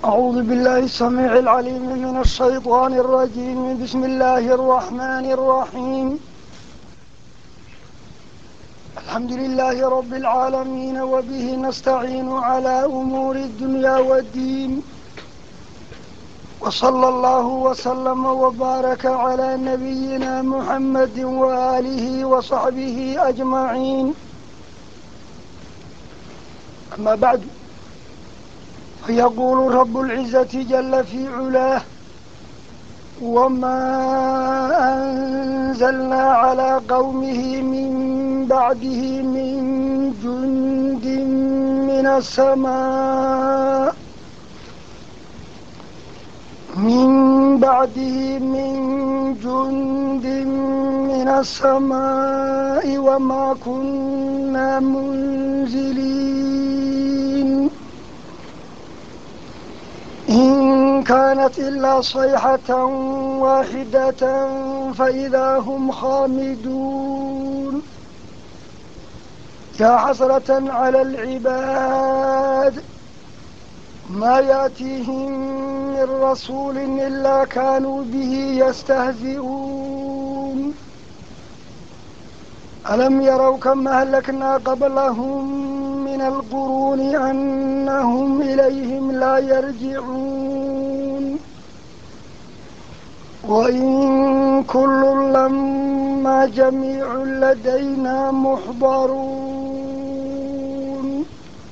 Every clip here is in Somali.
أعوذ بالله السميع العليم من الشيطان الرجيم بسم الله الرحمن الرحيم الحمد لله رب العالمين وبه نستعين على أمور الدنيا والدين وصلى الله وسلم وبارك على نبينا محمد وآله وصحبه أجمعين أما بعد فيقول رب العزة جل في علاه وما أنزلنا على قومه من بعده من جند من السماء من بعده من جند من السماء وما كنا منزلين إن كانت إلا صيحة واحدة فإذا هم خامدون يا حسرة على العباد ما يأتيهم من رسول إلا كانوا به يستهزئون ألم يروا كم أهلكنا قبلهم من القرون أنهم إليهم لا يرجعون وإن كل لما جميع لدينا محضرون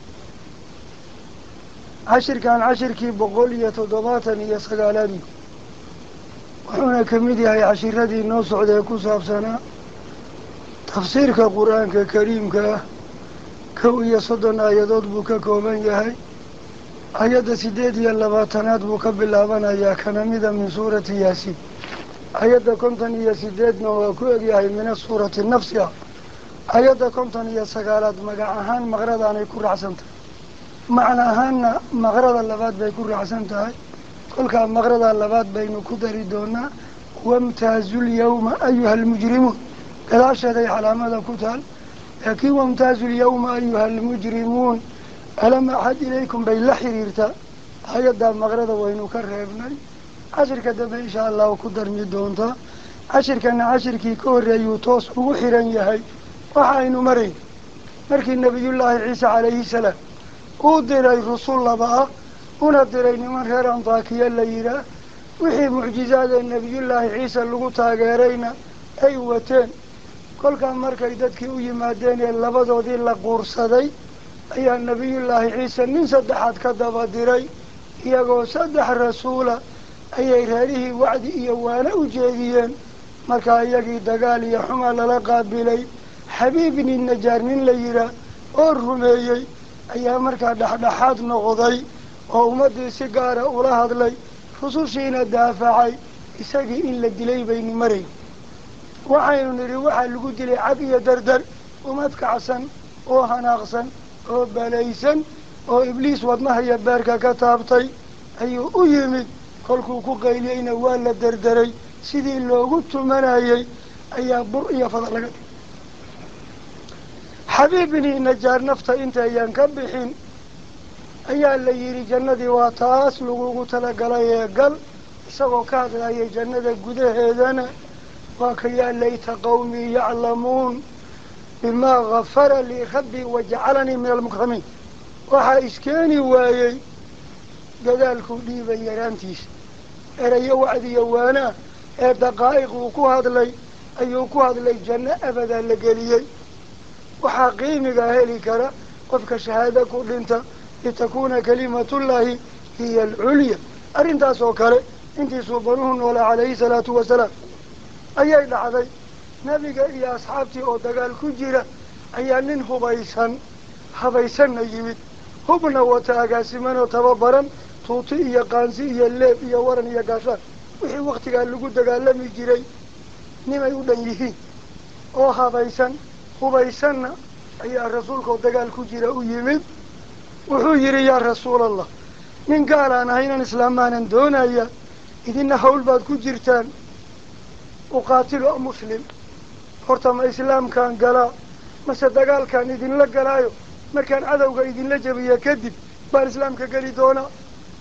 cashirkan cashirkii boqol iyo toddobaatan iyo sagaaladii wuxuuna ka mid yahay cashiradii noo socda ee ku saabsanaa tafsiirka qur-aanka kariimka ah kow iyo soddon aayadood buu ka kooban yahay ayadda siddeed iyo labaatanaad buu ka bilaabanayaa kana mida min suurati yaasiin ayadda konton iyo sideedna waa ku egyahay mina suurati nafsi ah ayadda konton iyo sagaalaad magac ahaan maqradaanay ku raacsan tahay macna ahaanna maqrada labaad bay ku raacsan tahay kolkaa maqrada labaad baynu ku dari doonaa wamtaazulyawma ayuha almujrimuun gadaasheeday calaamada ku taal laakiin wamtaazu lyawma ayuha almujrimuun alam axad ilaykum bay la xiriirtaa hay-addaa maqrada waynu ka reebnay cashirka dambe insha allahu ku darmi doontaa cashirkana cashirkii ka horreeyuu toos ugu xiran yahay waxa aynu marayn markii nebiyullaahi ciise calayhi salaam uu diray rusul laba ah una diray niman reer antaakiya la yidhaah wixii mucjizaadee nebiyullaahi ciise lagu taageerayna ay wateen kolkaa markay dadkii u yimaadeen ee labadoodii la quursaday ayaa nebiyullaahi ciise nin saddexaad ka daba diray iyagoo saddex rasuula ayay reerihii wacdi iyo waana u jeediyeen markaa iyagii dagaal iyo xuma lala qaabilay xabiib ibni najaar nin la yidhaah oo rumeeyey ayaa markaa dhexdhexaad noqday oo ummaddii si gaara ula hadlay rusushiina daafacay isagii in la dilay baynu marayn waxaynu nidhi waxaa lagu dilay cab iyo dardar umad kacsan oo hanaaqsan oo balaysan oo ibliis wadnaha iyo beerka ka taabtay ayuu u yimid kolkuu ku qayliyeyna waa la derderay sidii loogu tumanayey ayaa bur iyo fada laga dhigay xabiib bini najaar nafta intayaan ka bixin ayaa la yidhi jannadii waa taas lagugu talagalay ee gal isagoo ka hadlayay jannada gudaheedana waa ka yaa layta qawmii yaclamuun bimaa gafara lii rabbii wajacalanii min almukramiin waxaa iskeeni waayey dadaalkuu dhiibay yaraantiisa erayo wacdiyo waanaa ee daqaa'iq uu ku hadlay ayuu ku hadlay janno abadaa la geliyey waxaa qiimigaa heli kara qofka shahaado ku dhinta litakuuna kalimatullaahi hiya alculya arrintaas oo kale intiisuu banuhu noolaa calayhi salaatu wasalaam ayay dhacday nebiga iyo asxaabtii oo dagaal ku jira ayaa nin hubaysan habaysanna yimid hubna wata agaasimanoo tababaran tuuti iyo qaansi iyo leeb iyo waran iyo gaashaan wixii waktigaa lagu dagaalami jiray nimay u dhan yihiin oo habaysan hubaysanna ayaa rasuulkaoo dagaal ku jira u yimid wuxuu yidhi yaa rasuulallah nin gaalaan ahay inaan islaamaanan doonaya idina hawl baad ku jirtaan uqaatilu muslim horta ma islaamkaan galaa mase dagaalkaan idinla galaayo markaan cadowga idinla jabiya kadib baan islaamka geli doonaa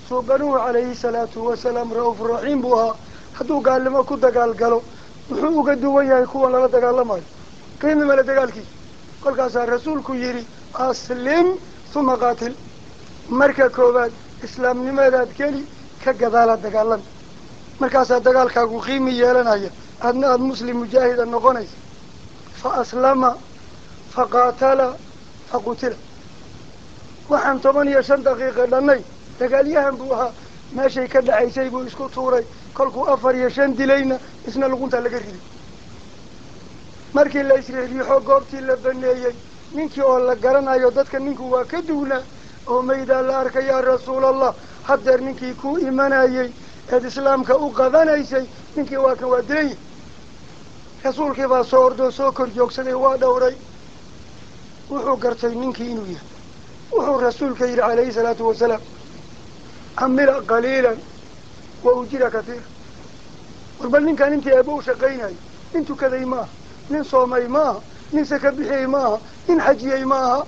suubanuhu calayhi salaatu wasalaam ra-uuf raxiim buu ahaa hadduu gaalnimo ku dagaal galo muxuu uga duwan yahay kuwan lala dagaalamayo qiimi male dagaalkiisa kolkaasaa rasuulku yidhi aslim huma qaatil marka koowaad islaamnimadaad geli ka gadaala dagaalami markaasaa dagaalkaagu qiimi yeelanaya adna aada muslim mujaahida noqonaysa fa aslama fa qaatala fa qutila waxaan toban iyo shan daqiiqa dhannay dagaalyahan buu ahaa meeshay ka dhacaysay buu isku tuuray kolkuu afar iyo shan dilayna isna luquntaa laga riday markii la isriixriixo goobtii la baneeyey ninkii oo la garanayo dadka ninku waa ka duwnaa oo maydaa la arkay yaa rasuulallah haddeer ninkii kuu imanayey eed islaamka u qabanaysay ninkii waa kan waa dilan yahi rasuulkii baa soo ordoo soo kor joogsaday waa dhowray wuxuu gartay ninkii inuu yahay wuxuu rasuulka yidhi calayhi salaatu wasalaam camila qaliilan wa ujira katiira warba ninkan intii eeba u shaqaynayo nin tukaday ma aha nin soomay ma aha nin saka bixiyey ma aha nin xajiyey ma aha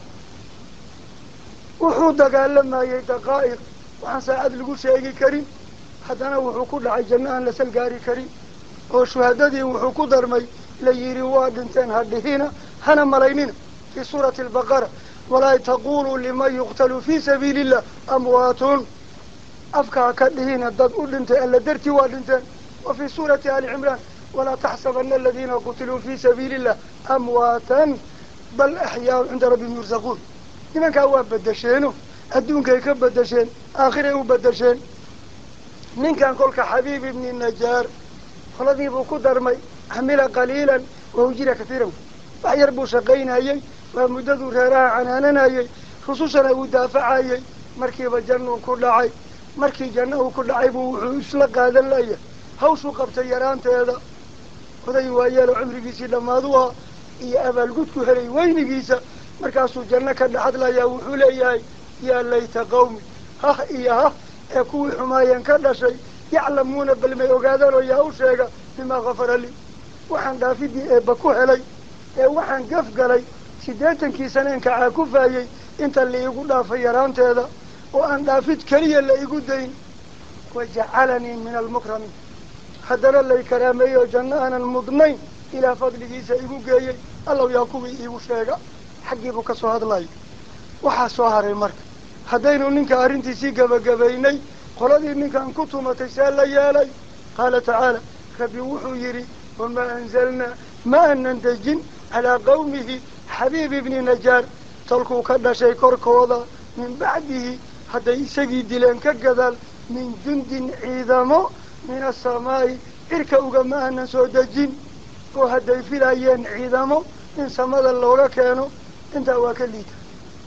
wuxuu dagaalamayey daqaa'iq waxaan saacad lagu sheegi karin haddana wuxuu ku dhacay janno aan la salgaari karin oo shuhadadii wuxuu ku darmay la yidhi waa dhinteen ha dhihina hana malaynina fii suurati albaqara walaa taquluu liman yuqtalu fii sabiili illah amwaatun afkaa ka dhihina dad u dhintay alla dartii waa dhinteen wa fii suurati ali cimraan walaa taxsabana aladiina qutiluu fii sabiili illah amwaatan bal axyaau cinda rabbihim yursaquun nimankaa waa bedesheeno adduunkay ka bedesheen aakhiray u bedesheen ninkan kolka xabiib ibni najaar qoladii buu ku darmay camila qaliilan wa ujira katiiran wax yar buu shaqaynayey waa muddaduu reeraha canaananayey rusushana uu daafacayey markiiba jannuu ku dhacay markii janno uu ku dhacay buu wuxuu isla qaadan layahay hawshuu qabtay yaraanteeda oday waayeelo cumrigiisii dhammaadu ah iyo abaalgudku helay weynigiisa markaasuu janno ka dhaxadlayaa wuxuu leeyahay yaa layta qawmi hah iyo hah ee kuwii xumaayeen ka dhashay yaclamuuna bal may ogaadaan oo yaa u sheega bimaa kafara lii waxaan dhaafidii eebba ku helay ee waxaan gaf galay siddeetankii saneen kacaa ku faayey inta la iigu dhaafay yaraanteeda oo aan dhaafid keliya la igu dayn wajacalanii min almukramiin haddana lay karaameeyey oo janno aanan mudnayn ilaa fadligiisa igu geeyey allow yaa kuwii iigu sheega xaggii buu ka soo hadlaya waxaa soo haray marka haddaynu ninka arrintiisii gabagabaynay qoladii ninkan ku tumatay see la yeelay qaala tacaala rabbi wuxuu yidhi wamaa anzalnaa ma aanan dejin calaa qawmihi xabiib ibni najaar tolkuu ka dhashay korkooda min bacdihi hadday isagii dileen ka gadaal min jundin ciidamo min asamaa'i cirka ugama aanan soo dejin oo hadday filayeen ciidamo in samada looga keeno intaa waa ka liita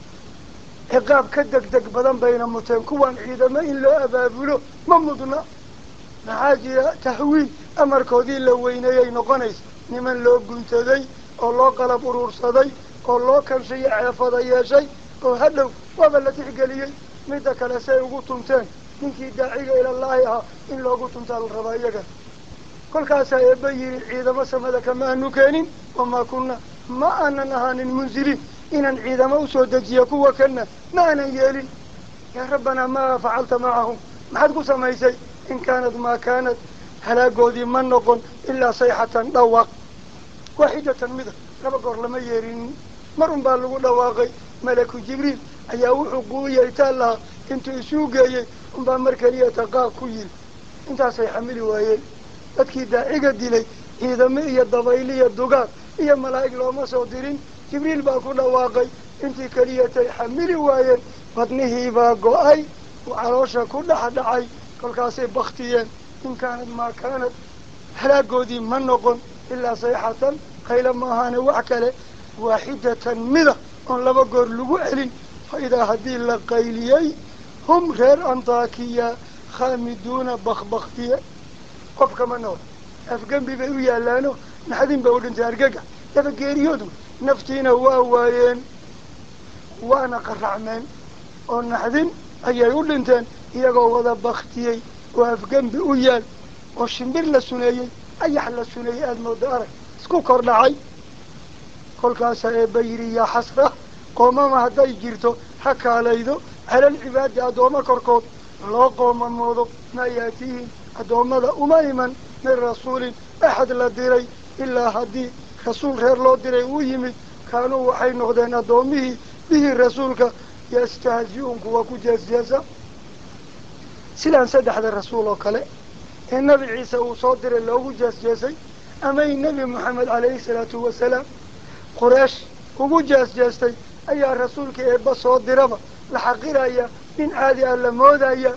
ciqaab ka deg deg badan bayna muteen kuwan ciidamo in loo abaabulo ma mudna maxaa jira tahwiil amarkoodii la weyneeyay noqonaysa niman loo guntaday oo loo qalab uruursaday oo loo kanshiyo ceefada yeeshay oo hadhow waaba la tixgeliyey midda kale say ugu tunteen ninkii daaciga ilallaahi ahaa in loogu tuntaa la rabaa iyaga kolkaasaa eebba yidhi ciidamo samada kama aanu keenin wamaa kunna ma aanan ahaanin munziliin inaan ciidamo usoo dejiya kuwa kana ma aanan yeelin yaa rabbanaa maa facalta macahum maxaad ku samaysay in kaanad maa kaanad halaagoodii ma noqon ilaa sayxatan dhawaaq waaxidatan mida laba goor lama yeelinin mar un baa lagu dhawaaqay malaku jibriil ayaa wuxuu quuyay taa lahaa intuu isuu geeyey unbaa mar keliya taqaaq ku yiri intaasay xamili waayeen dadkii daaciga dilay ciidamo iyo dabayl iyo dugaag iyo malaa'ig looma soo dirin jibriil baa ku dhawaaqay intii keliyatay xamili waayeen badnihiibaa go-ay uu caloosha ku dhex dhacay kolkaasay baktiyeen in kaanad maa kaanad halaagoodii ma noqon ilaa sayxatan qayla ma ahaane wax kale waaxidatan mida oon laba goor lagu celin fa idaa haddii la qayliyey hum reer antaakiya khaamiduuna bakbaktiye qofkama nool afgembi bay u yaalaano naxdin ba u dhintay argaga daba geeriyoodu naftiina waa waayeen waana qaracmeen oo naxdin ayay u dhinteen iyagoo wada baktiyey oo afgembi u yaal oo shimbir la suneeyey ayax la suneeyey aada mooda arag isku kor dhacay kolkaasaa eebba yidhi yaa xasra qoomama hadday jirto ha kaalaydo calal cibaadi addooma korkood loo qoomamoodo maa yaatiihim addoommada uma iman min rasuulin axad la diray ilaa haddii rasuul reer loo diray uu yimid kaanuu waxay noqdeen addoommihii bihi rasuulka yastahzi-uun kuwa ku jeesjeesa sidaan saddexda rasuul oo kale ee nebi ciise uu soo diray loogu jeesjeesay amay nebi moxamed calayhi salaatu wasalaam quraysh ugu jeesjeestay ayaa rasuulka eebba soo diraba la xaqiraya nin caadi ah la moodaya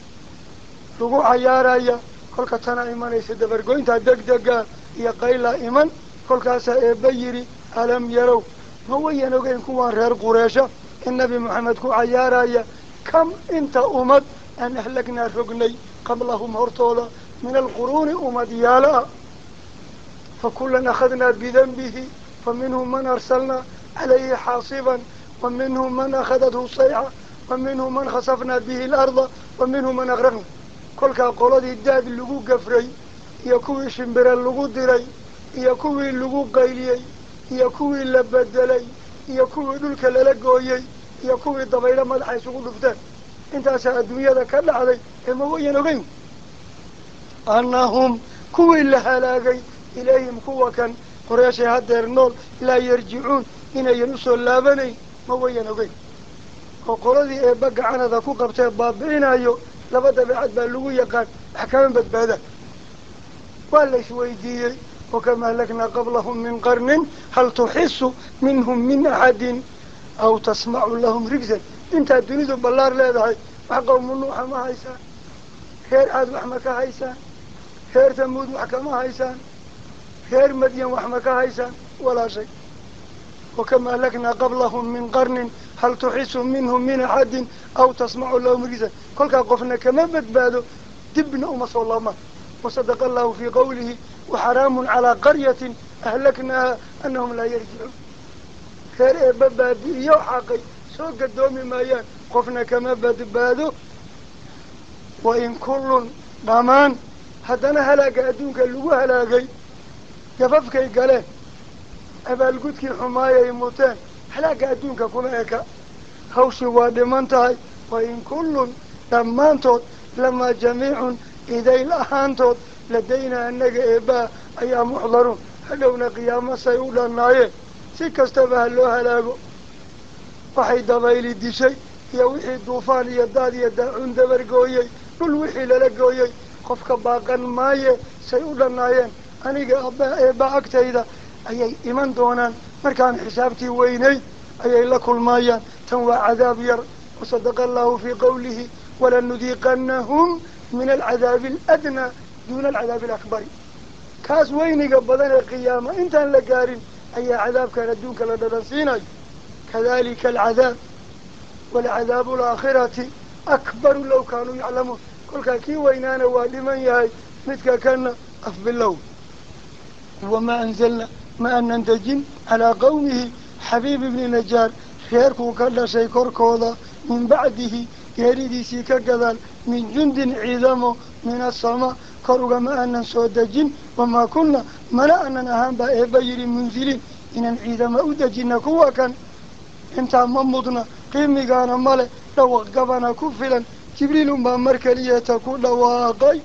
lagu cayaaraya kolka tanaa imanaysa dabargoynta degdega iyo qaylaa iman kolkaasaa eebba yidhi alam yarow ma wayan ogeyn kuwaan reer qureesha in nebi moxamed ku cayaaraya kam inta ummad aan ahlagnaa rognay qablahum hortooda min alquruuni ummad yaalo ah fa kullan akhadnaa bidanbihi fa minhum man arsalnaa calayhi xaasiban wa minhum man akhadathu sayxa wa minhum man khasafnaa bihi alarda wa minhum man aqraqna kolkaa qoladii daad lagu gafray iyo kuwii shimbire lagu diray iyo kuwii lagu qayliyey iyo kuwii la bedelay iyo kuwii dhulka lala gooyey iyo kuwii dabaylo madaxa isugu dhufteen intaasaa adduunyada ka dhacday ee ma wayan ogeyn annahum kuwii la halaagay ilayhim kuwa kan qoreeshay haddeer nool laa yarjicuun inayan usoo laabanayn ma wayan ogeyn oo qoladii eebba gacanada ku qabtee baabi'inayo laba dabeecad baa lagu yaqaan wax kama badbaadaan waa la isweydiiyey wakama ahlaknaa qablahum min qarnin hal tuxisu minhum min axadin aw tasmacu lahum rigsan intaad dunidu ballaar leedahay wax qawmu nuuxa ma haysaan reer caad wax ma ka haysaan reer tamuud wax kama haysaan reer madyan wax ma ka haysaan walaa shay wakama ahlaknaa qablahum min qarnin hal tuxisu minhum min axadin aw tasmacu lahum rigsan kolkaa qofna kama badbaado dibna uma soo laamaan wasadaqa allahu fii qawlihi waxaraamun calaa qaryatin ahlaknaaha anahum laa yarjicuun reer eebba baabi'iyo xaqay soo gadoomi maayaan qofna kama badbaado wa in kullun dhammaan haddana halaaga adduunka lagu halaagay gafafkay galeen abaalgudkii xumaayay muteen halaaga adduunka kuma eka hawshii waa dhiman tahay wa in kullun dhammaantood lamaa jamiicun idayl ahaantood ladaynaa annaga eebbaa ayaa muxdaruun hadhowna qiyaamo say u dhannaayeen si kastaba ha loo halaago waxay dabayli dishay iyo wixii duufaan iyo daad iyo daacuun dabargooyey dhul wixii lala gooyey qofka baaqan maaye say u dhannaayeen aniga aba eebba agtayda ayay iman doonaan markaan xisaabtii weynay ayay la kulmaayaan tan waa cadaab yar wasadaqa allahu fii qawlihi walanudiiqanahum min alcadaabi aladnaa duuna alcadaabi alakbari kaas weyniga badan ee qiyaama intaan la gaarin ayaa cadaabkan adduunka la dhadhansiinayo kadalika alcadaab walcadaabu alaakhirati akbaru law kaanuu yaclamuun kolkaa kii weynaana waa dhiman yahay midka kana afbilow wamaa anzalna ma anan dejin calaa qawmihi xabiib ibni najaar reerkuu ka dhashay korkooda min bacdihi geeridiisii ka gadaal min jundin ciidamo min asamaa kor ugama aanan soo dejin wamaa kunna mana aanan ahaan baa eebba yidhi munziliin inaan ciidama u dejina kuwa kan intaa ma mudna qiimigaana male dhawaq gabana ku filan jibriil unbaa mar keliyata ku dhawaaqay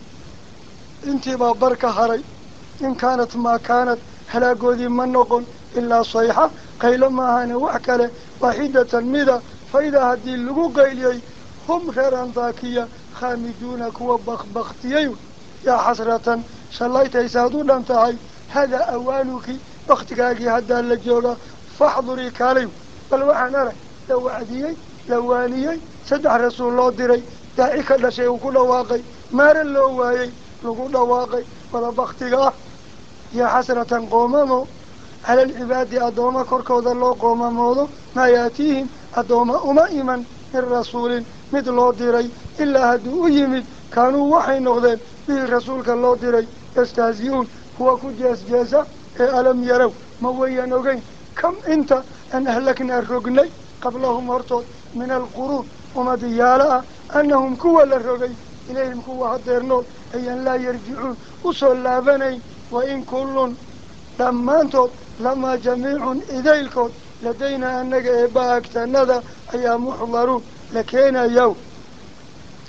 intiibaa bar ka haray in kaanat maa kaanat halaagoodii ma noqon ilaa sayxa qaylo maahane wax kale waaxidatan mida faidaa haddii lagu qayliyey hum reer antaakiya khaamiduuna kuwa bakbaktiyey yaa xasratan shallaytaysaad u dhan tahay hadaa awaanuki baktigaagii haddaa la jooga faxdurii kaalay bal waxaan arag la wacdiyey la waaniyey saddex rasuul loo diray daaci ka dhashay uu ku dhawaaqay maare loo waayey lagu dhawaaqay wada baktiga ah yaa xasratan qoomamo cala alcibaadi addooma korkooda loo qoomamoodo maa yaatiihim addooma uma iman min rasuulin mid loo diray ilaa hadduu u yimid kaanuu waxay noqdeen bihi rasuulka loo diray yastahzi-uun kuwa ku jeesjeesa ee alam yarow ma wayan ogeyn kam inta aan ahlaknaa rognay qablahum hortood min alquruun umadiyaalo ah annahum kuwa la rogay ilayhim kuwa hadeer nool ayaan laa yarjicuun usoo laabanayn wa in kullun dhammaantood lamaa jamiicun idaylkood ladaynaa annaga eebba agtanada ayaa muxdaruun la keenayaw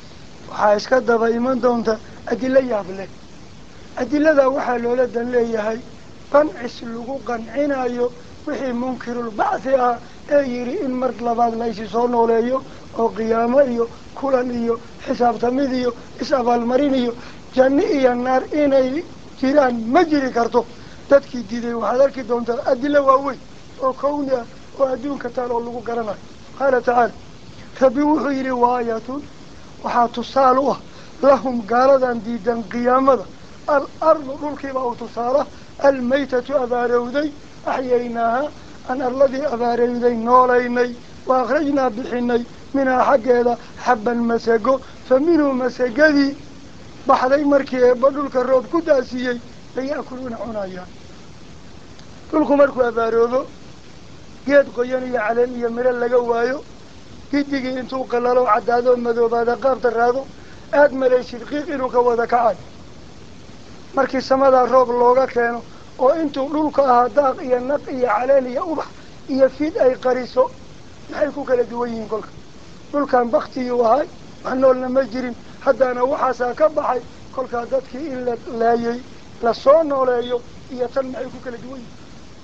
waxaa iska daba iman doonta adilo yaab leh adiladaa waxaa loola dan leeyahay qancis lagu qancinayo wixii munkirulbacthi ah ee yidhi in mar labaad la isi soo nooleeyo oo qiyaamo iyo kulan iyo xisaabtamid iyo is-abaalmarin iyo janno iyo naar inay jiraan ma jiri karto dadkii diiday waxaad arki doontaa adilo waaweyn oo kawni ah oo adduunka taal oo lagu garanayo qaala tacaala rabbi wuxuu yidhi waayatun waxaa tusaal u ah lahum gaaladan diidan qiyaamada al ardu dhulkiiba u tusaala almaytatu abaarowday axyaynaaha aan arladii abaarowday noolaynay wa akhrajnaa bixinay minhaa xaggeeda xabban masago fa minhu masagadii baxday markii eebba dhulka roob ku daasiiyey laya'kuluuna cunayaan dhulku markuu abaaroobo geed qoyan iyo caleen iyo miro laga waayo gidigii intuu qalalo caddaado madoobaada qaabta raado aada malaysid qiiq inuu ka wada kacay markii samadaa roob looga keeno oo intuu dhulka ahaa daaq iyo naq iyo caleen iyo ubax iyo fid ay qariso maxay ku kala duwan yihiin kolka dhulkan baktiyuu ahay wax noolna ma jirin haddaana waxaasaa ka baxay kolkaa dadkii in la laayay lasoo nooleeyo iyo tan maxay ku kala duwan yihiin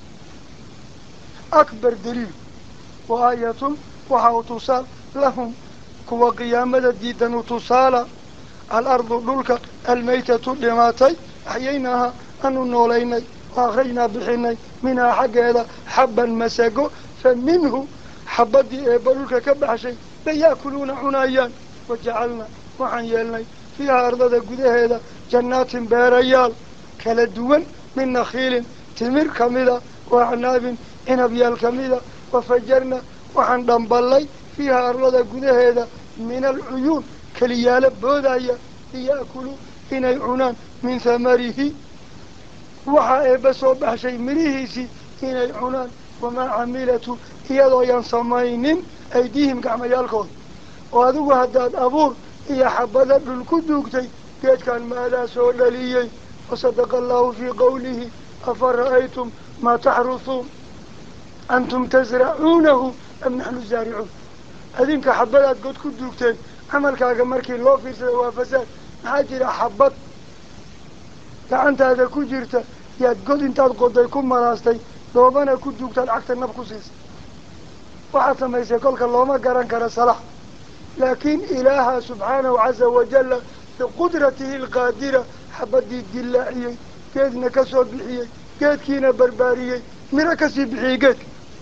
akbar daliil wa aayatun waxa u tusaal lahum kuwa qiyaamada diidan u tusaala alardu dhulka almaytatu dhimaatay axyaynaaha anu noolaynay wa akhrajnaa bixinay minhaa xaggeeda xabban masago fa minhu xabaddii eebba dhulka ka baxshay bay yaakuluuna cunayaan wajacalnaa waxaan yeelnay fiiha ardada gudaheeda jannaatin beerayaal kala duwan min nakhiilin timir kamida wa acnaabin cinabyaal kamida wafajarna waxaan dhamballay fiiha arlada gudaheeda min alcuyuun keliyaalo boodaya liya'kuluu inay cunaan min hamarihi waxaa eebba soo baxshay mirihiisii inay cunaan wamaa camilatu iyadoo yan samaynin aydiihim gacmayaalkooda oo adigu haddaad abuur iyo xabada dhul ku duugtay geedkan maadaa soo dhaliyey wasadaqa allahu fii qawlihi afa ra'aytum maa taxrusuun antum tasracuunahu am naxnu zaaricuun adinka xabadaad god ku duugteen camalkaaga markii loo fiirsada waa fasaad maxaa jira xabad gacantaada ku jirta yaad god intaad qoday ku maraastay doobana ku duugtaad cagta nab ku siisay waxaad samaysay kolka looma garan kara salax laakiin ilaaha subxaanahu caza wajalla biqudratihi alqaadira xabadii dillaaciyey geedna ka soo bixiyey geedkiina barbaariyey miro kasii bixiyey geedka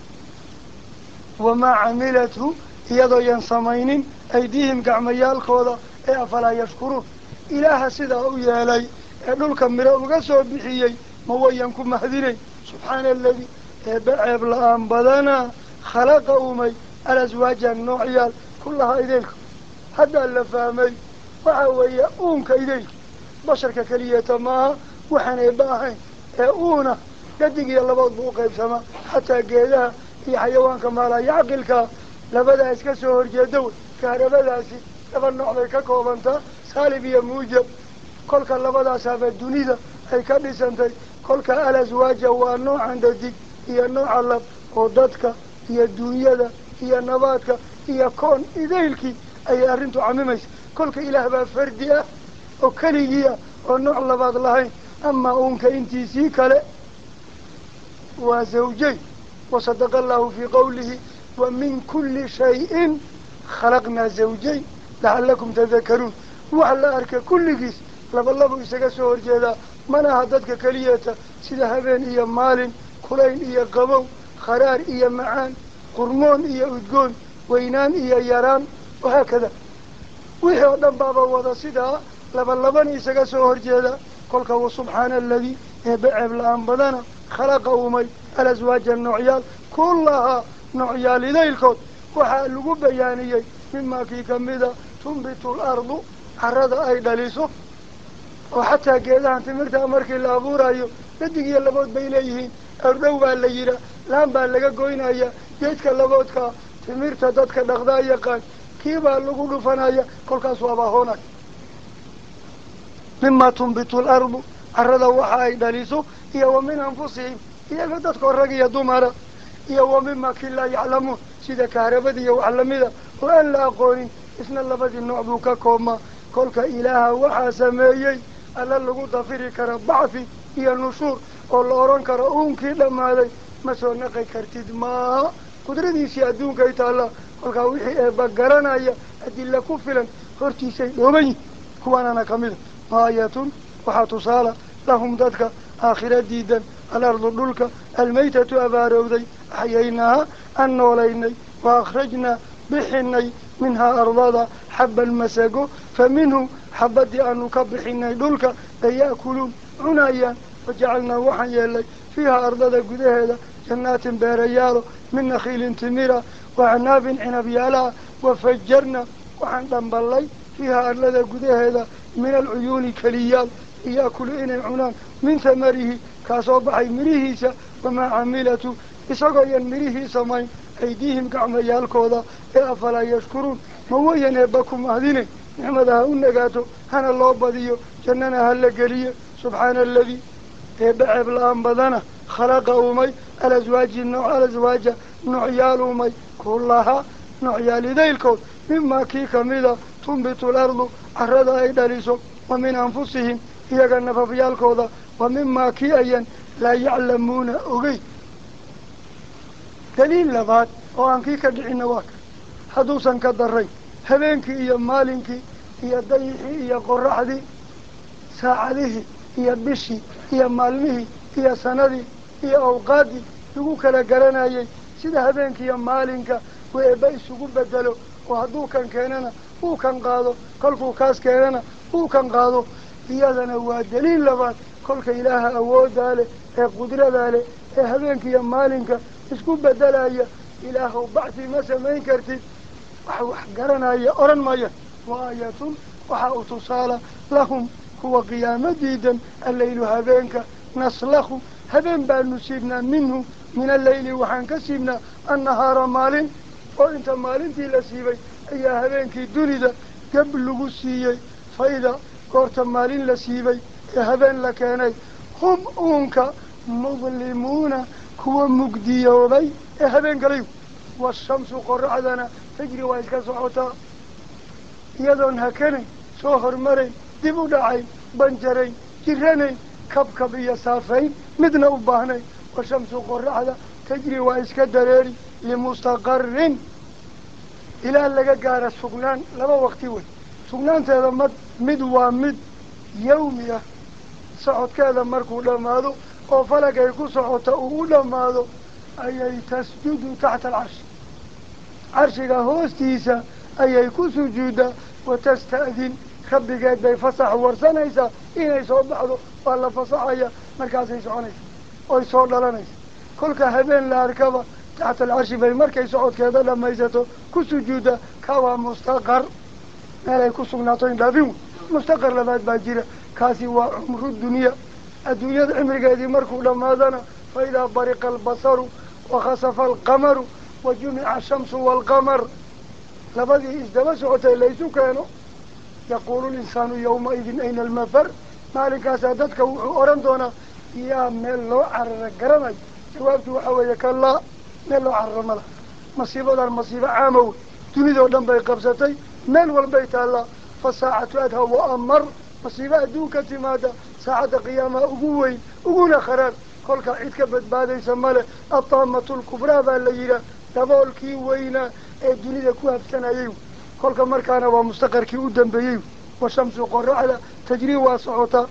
wamaa camilathu iyadoo yan samaynin aydiihim gacmayaalkooda ee afalaa yashkuruun ilaaha sidaa u yeelay ee dhulka miro uga soo bixiyey ma wayan ku mahdinayn subxaana aladi eebbe ceeb la-aan badanaa khalaqa umay alaswaajan noocyaal kullahaa ideylka haddaa la fahmay waxa weeye uunka ideylka basharka keliyeeta maaha waxaan eebba ahayn ee uuna gadig iyo labood buu uqaybsamaa xataa geedaha iyo xayawaanka maalaya caqilkaa labadaa iska soo horjeeda wey kaharabadaasi laba nooc bay ka koobantaa saalib iyo muujab kolka labadaasaaba dunida ay ka dhisantay kolka alaswaaja waa noocan dhadig iyo nooca lab oo dadka iyo duunyada iyo nabaadka iyo koon idaylkii ayay arrintu camimaysa kolka ilaah baa fardi ah oo keligii ah oo nooc labaad lahayn amaa uunka intiisii kale waa zawjayn wasadaqa allahu fii qawlihi wa min kulli shayin khalaqnaa zawjayn lacallakum tadakaruun wax la arka kulligiis laba labu isaga soo horjeedaa manaha dadka keliyeeta sida habeen iyo maalin kulayn iyo qabow kharaar iyo macaan qurmoon iyo udgoon weynaan iyo yaraan wahaakada wixii oo dhan baaba wada sidaa laba laban isaga soo horjeeda kolka wa subxaana aladii eebbe ceeb la-aan badana khalaqa umay alaswaaja noocyaal kullahaa noocyaal idaylkood waxaa lagu bayaaniyey mimaa kii kamida tunbitu lardu carada ay dhaliso oo xataa geedahan timirta markii la abuurayo dadig iyo labood bay leeyihiin erdhow baa la yihaa laan baa laga goynaya geedka laboodkaa timirta dadka dhaqdaa yaqaan kii baa lagu dhufanaya kolkaas waaba hoonay mima tunbitu lardu carada waxa ay dhaliso iyo wa min anfusihim iyaga dadkoo rag iyo dumara iyo wa mima kii laa yaclamuun sida kaharabada iyo wax lamida oo aan la aqoonin isna labadii nooc buu ka koobmaa kolka ilaaha waxaa sameeyey alla lagu dafiri kara bacthi iyo nushuur oo la odhan karo uunkii dhammaaday ma soo naqi kartid maaha qudradiisii adduunkay taalla kolkaa wixii eebba garanaya adilla ku filan hortiisay dhooban yihin kuwaanana ka mida aayatun waxaa tusaala lahum dadka aakhira diidan alardu dhulka almaytatu abaarowday axyaynaaha aan noolaynay wa akhrajnaa bixinay minhaa ardada xabban masago fa minhu xabaddii aanu ka bixinay dhulka bay ya'kuluun cunayaan wajacalnaa waxaan yeelnay fiiha ardada gudaheeda jannaatin beerayaalo min nakhiilin timira wa acnaabin cinabyaalaha wafajarna waxaan dhamballay fiiha ardada gudaheeda min alcuyuuni keliyaal liya'kulu inay cunaan min hamarihi kaasoo baxay mirihiisa wamaa camilatu isagoo yan mirihii samayn aydiihim gacmayaalkooda ee afalaa yashkuruun ma wayan eebba ku mahdine nicmada ha u nagaato hana loo badiyo jannana ha la geliyo subxaana aladii eebba ceeb la-aan badana khalaqa uumay alaswaaji nooc alaswaaja noocyaal uumay kullahaa noocyaalidaylkood mimaa kii kamida tunbitu lardu carrada ay dhaliso wa min anfusihim iyaga nafafyaalkooda wa mimaa kii ayan laa yaclamuuna ogey daliil labaad oo aan kii ka dhicina waa kan hadduusan ka darayn habeenkii iyo maalinkii iyo dayixii iyo qoraxdii saacadihii iyo bishii iyo maalmihii iyo sanadii iyo awqaaddii lagu kala garanayay sida habeenkii iyo maalinka uu eebba isugu bedelo oo hadduu kan keenana uu kan qaado kolkuu kaas keenana uu kan qaado iyadana waa daliil labaad kolka ilaaha awooddaa leh ee qudradaa leh ee habeenka iyo maalinka isku bedelaya ilaahow bacsi ma samayn kartid wax wax garanaya odhan maya wa aayatun waxaa u tusaala lahum kuwa qiyaamo diidan alleylu habeenka naslakhu habeen baanu siibnaa minhu min alleyli waxaan ka siibnaa annahaara maalin oo inta maalintii la siibay ayaa habeenkii dunida gab lagu siiyey fayda goorta maalin la siibay ee habeen la keenay hum uunka mudlimuuna kuwa mugdiyoobay ee habeen galayu washamsu qoraxdana tajri waa iska socotaa iyadoon hakanayn soo hormarayn dib u dhacayn banjarayn jiranayn kabkab iyo saafayn midna u baahnayn washamsu qoraxda tajri waa iska dareeri limustaqarin ilaa laga gaara sugnaan laba waqti wey sugnaanteeda mad mid waa mid yawmi ah socodkeeda markuu dhammaado oo falag ay ku socota uu u dhammaado ayay tasjudu taxta alcarshi carshiga hoostiisa ayay ku sujuuddaa watasta'din rabbigeed bay fasax warsanaysaa inay soo baxdo waa la fasaxaya markaasay soconaysa oy soo dhalanaysa kolka habeen la arkaba taxta alcarshi bay markay socodkeeda dhammaysato ku sujuuddaa ka waa mustaqar meelay ku sugnaato indhaafin wey mustaqar labaad baa jira kaasi waa cumru dunya adduunyada cimrigeedii markuu dhammaadana fa idaa bariqa albasaru wakhasafa alqamaru wa jumica ashamsu waalqamar labadii isdaba socotay laysu keeno yaquulu linsaanu yawmaidin ayna almafar maalinkaasaa dadka wuxuu odhan doonaa yaa meel loo carara garanayo jawaabtu waxaa weeye kalaa meel loo carara ma laha masiibadan masiibo caama wey dunidoo dhan bay qabsatay meel walbay taallaa fa saacatu adha wa amar masiibo adduunka timaada saacadda qiyaamaha ugu weyn uguna kharaar kolkaa cid ka badbaadaysa male ataamatu lkubraa baa la yidhaah daboolkii weynaa ee dunida ku habsanayay kolka markaana waa mustaqarkii u dambeeyey washamsu qoraxda tajrii waa socotaa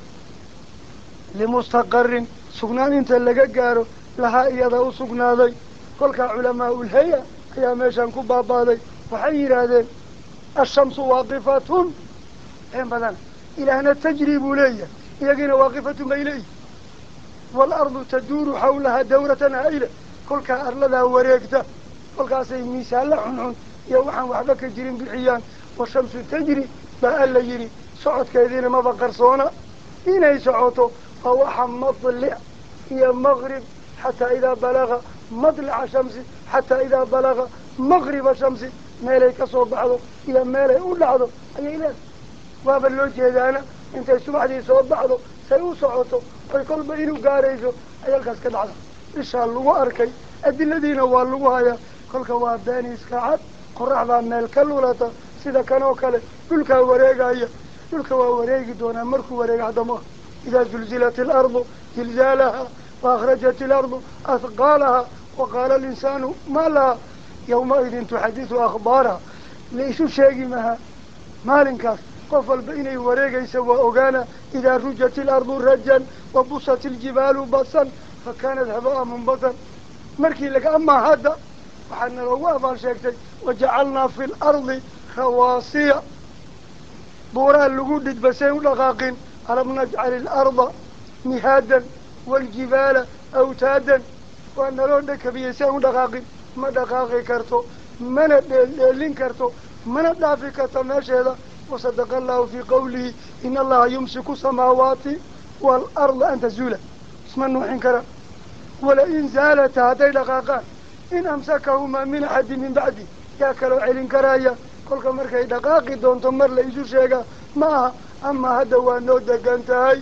limustaqarin sugnaan inta laga gaaro lahaa iyada u sugnaaday kolkaa culamaa ulhaya ayaa meeshan ku baabaaday waxay yidhaahdeen ashamsu waaqifatun een badan ilaahna tajri buu leeyahay iyagiina waaqifatun bay leeyihin waalardu taduuru xawlaha dawratan haa'ila kolkaa arladaa wareegta kolkaasay miisaalla xunxun iyo waxaan waxba ka jirin bixiyaan washamsu tajri baa alla yidhi socodkeediina maba qarsoona inay socoto waa waxa madlic iyo maqrib xataa idaa balaga madlica shamsi xataa idaa balaga maqriba shamsi meelay ka soo baxdo iyo meelay u dhacdo ayay leedahay waaba loo jeedaana intay subaxdii soo baxdo say u socoto oy kolba inuu gaarayso ay halkaas ka dhacda ishaa lagu arkay adiladiina waa lagu hayaa kolka waa beeni iska cad qoraxdaa meel ka lulata sida kan oo kale dhulkaa wareegaya dhulka waa wareegi doonaa markuu wareega haddama idaa zulzilat ilardu zilzaalaha wa akhrajat ilardu ahqaalaha wa qaala alinsaanu maa laha yawmaidin tuxadisu akhbaaraha la isu sheegi maha maalinkaas qof walba inay wareegaysa waa ogaana idaa rujat ilardu rajan wa busat iljibaalu basan fa kaanat habaa munbasan markii laga amaa hadda waxaa naloogu abaal sheegtay wajacalnaa fi lardi rawaasiya buuraa lagu dhidbasay u dhaqaaqin alam najcal ilarda mihaadan waaljibaala awtaadan waa naloo dhakabiyey si aan u dhaqaaqin ma dhaqaaqi karto mana dheeldheelin karto mana dhaafi karto meesheeda wasadaqa allahu fii qawlihi in allaha yumsiku samaawaati waalarda an tazuula isma nuuxin kara walain zaalata hadday dhaqaaqaan in amsakahumaa min axadi min bacdi yaa kaloo celin karaya kolka markay dhaqaaqi doonto mar la isu sheegaa ma aha amaa hadda waa noo degan tahay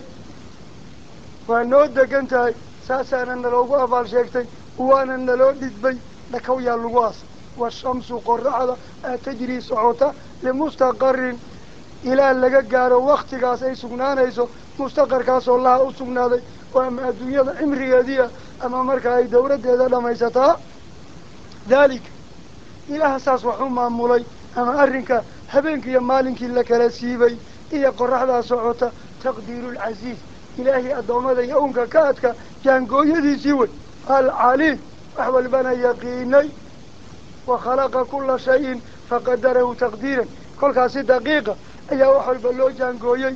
waa noo degan tahay saasaana naloogu abaal sheegtay waana naloo dhidbay dhakaw yaa lagu aas washamsu qoraxda aa tajrii socota limustaqarin ilaa laga gaaro waktigaas ay sugnaanayso mustaqarkaasoo laha u sugnaaday oo ama adduunyada cimrigeediia ama marka ay dawladdeeda dhammaysataa daalika ilaah saas wax u maamulay ama arrinka habeenkii iyo maalinkii la kala siibay iyo qoraxdaa socota taqdiirulcasiiz ilaahay addoommada iyo unka ka adka jaangooyadiisii wey alcaliim wax walbana yaqiinay wa khalaqa kula shayin faqadarahu taqdiiran kolkaasi daqiiqa ayaa wax walba loo jaangooyey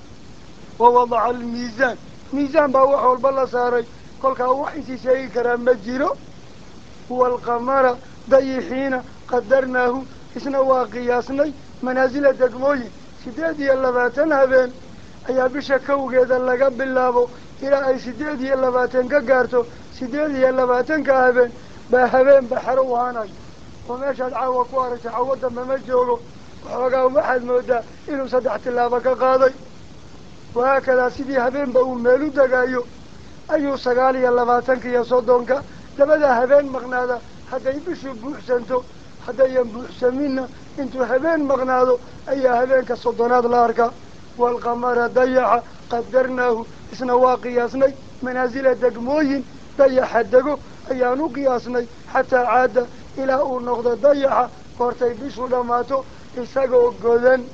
wa wadaca almiisaan miisaan baa wax walba la saaray kolkaa wax isii sheegi karaa ma jiro waalqamara dayixiina qadarnaahu isna waa qiyaasnay manaasila degmooyin siddeed iyo labaatan habeen ayaa bisha kawgeeda laga bilaabo ilaa ay siddeed iyo labaatan ka gaarto siddeed iyo labaatanka habeen baa habeen baxaro u haanayo oo meeshaad caawa ku aragta cawo dambe ma joogo waxoogaa waxaad moodaa inuu saddex tillaabo ka qaaday wahaakadaa sidii habeenba uu meel u degaayo ayuu sagaal iyo labaatanka iyo soddonka labada habeen maqnaada hadday bishu buuxsanto haddayan buuxsaminna intuu habeen maqnaado ayaa habeenka soddonaad la arkaa waalqamara dayaxa qadarnaahu isna waa qiyaasnay manaasila degmooyin dayaxa dego ayaan u qiyaasnay xataa caada ilaa uu noqdo dayaxa goortay bishu dhammaato isagoo godan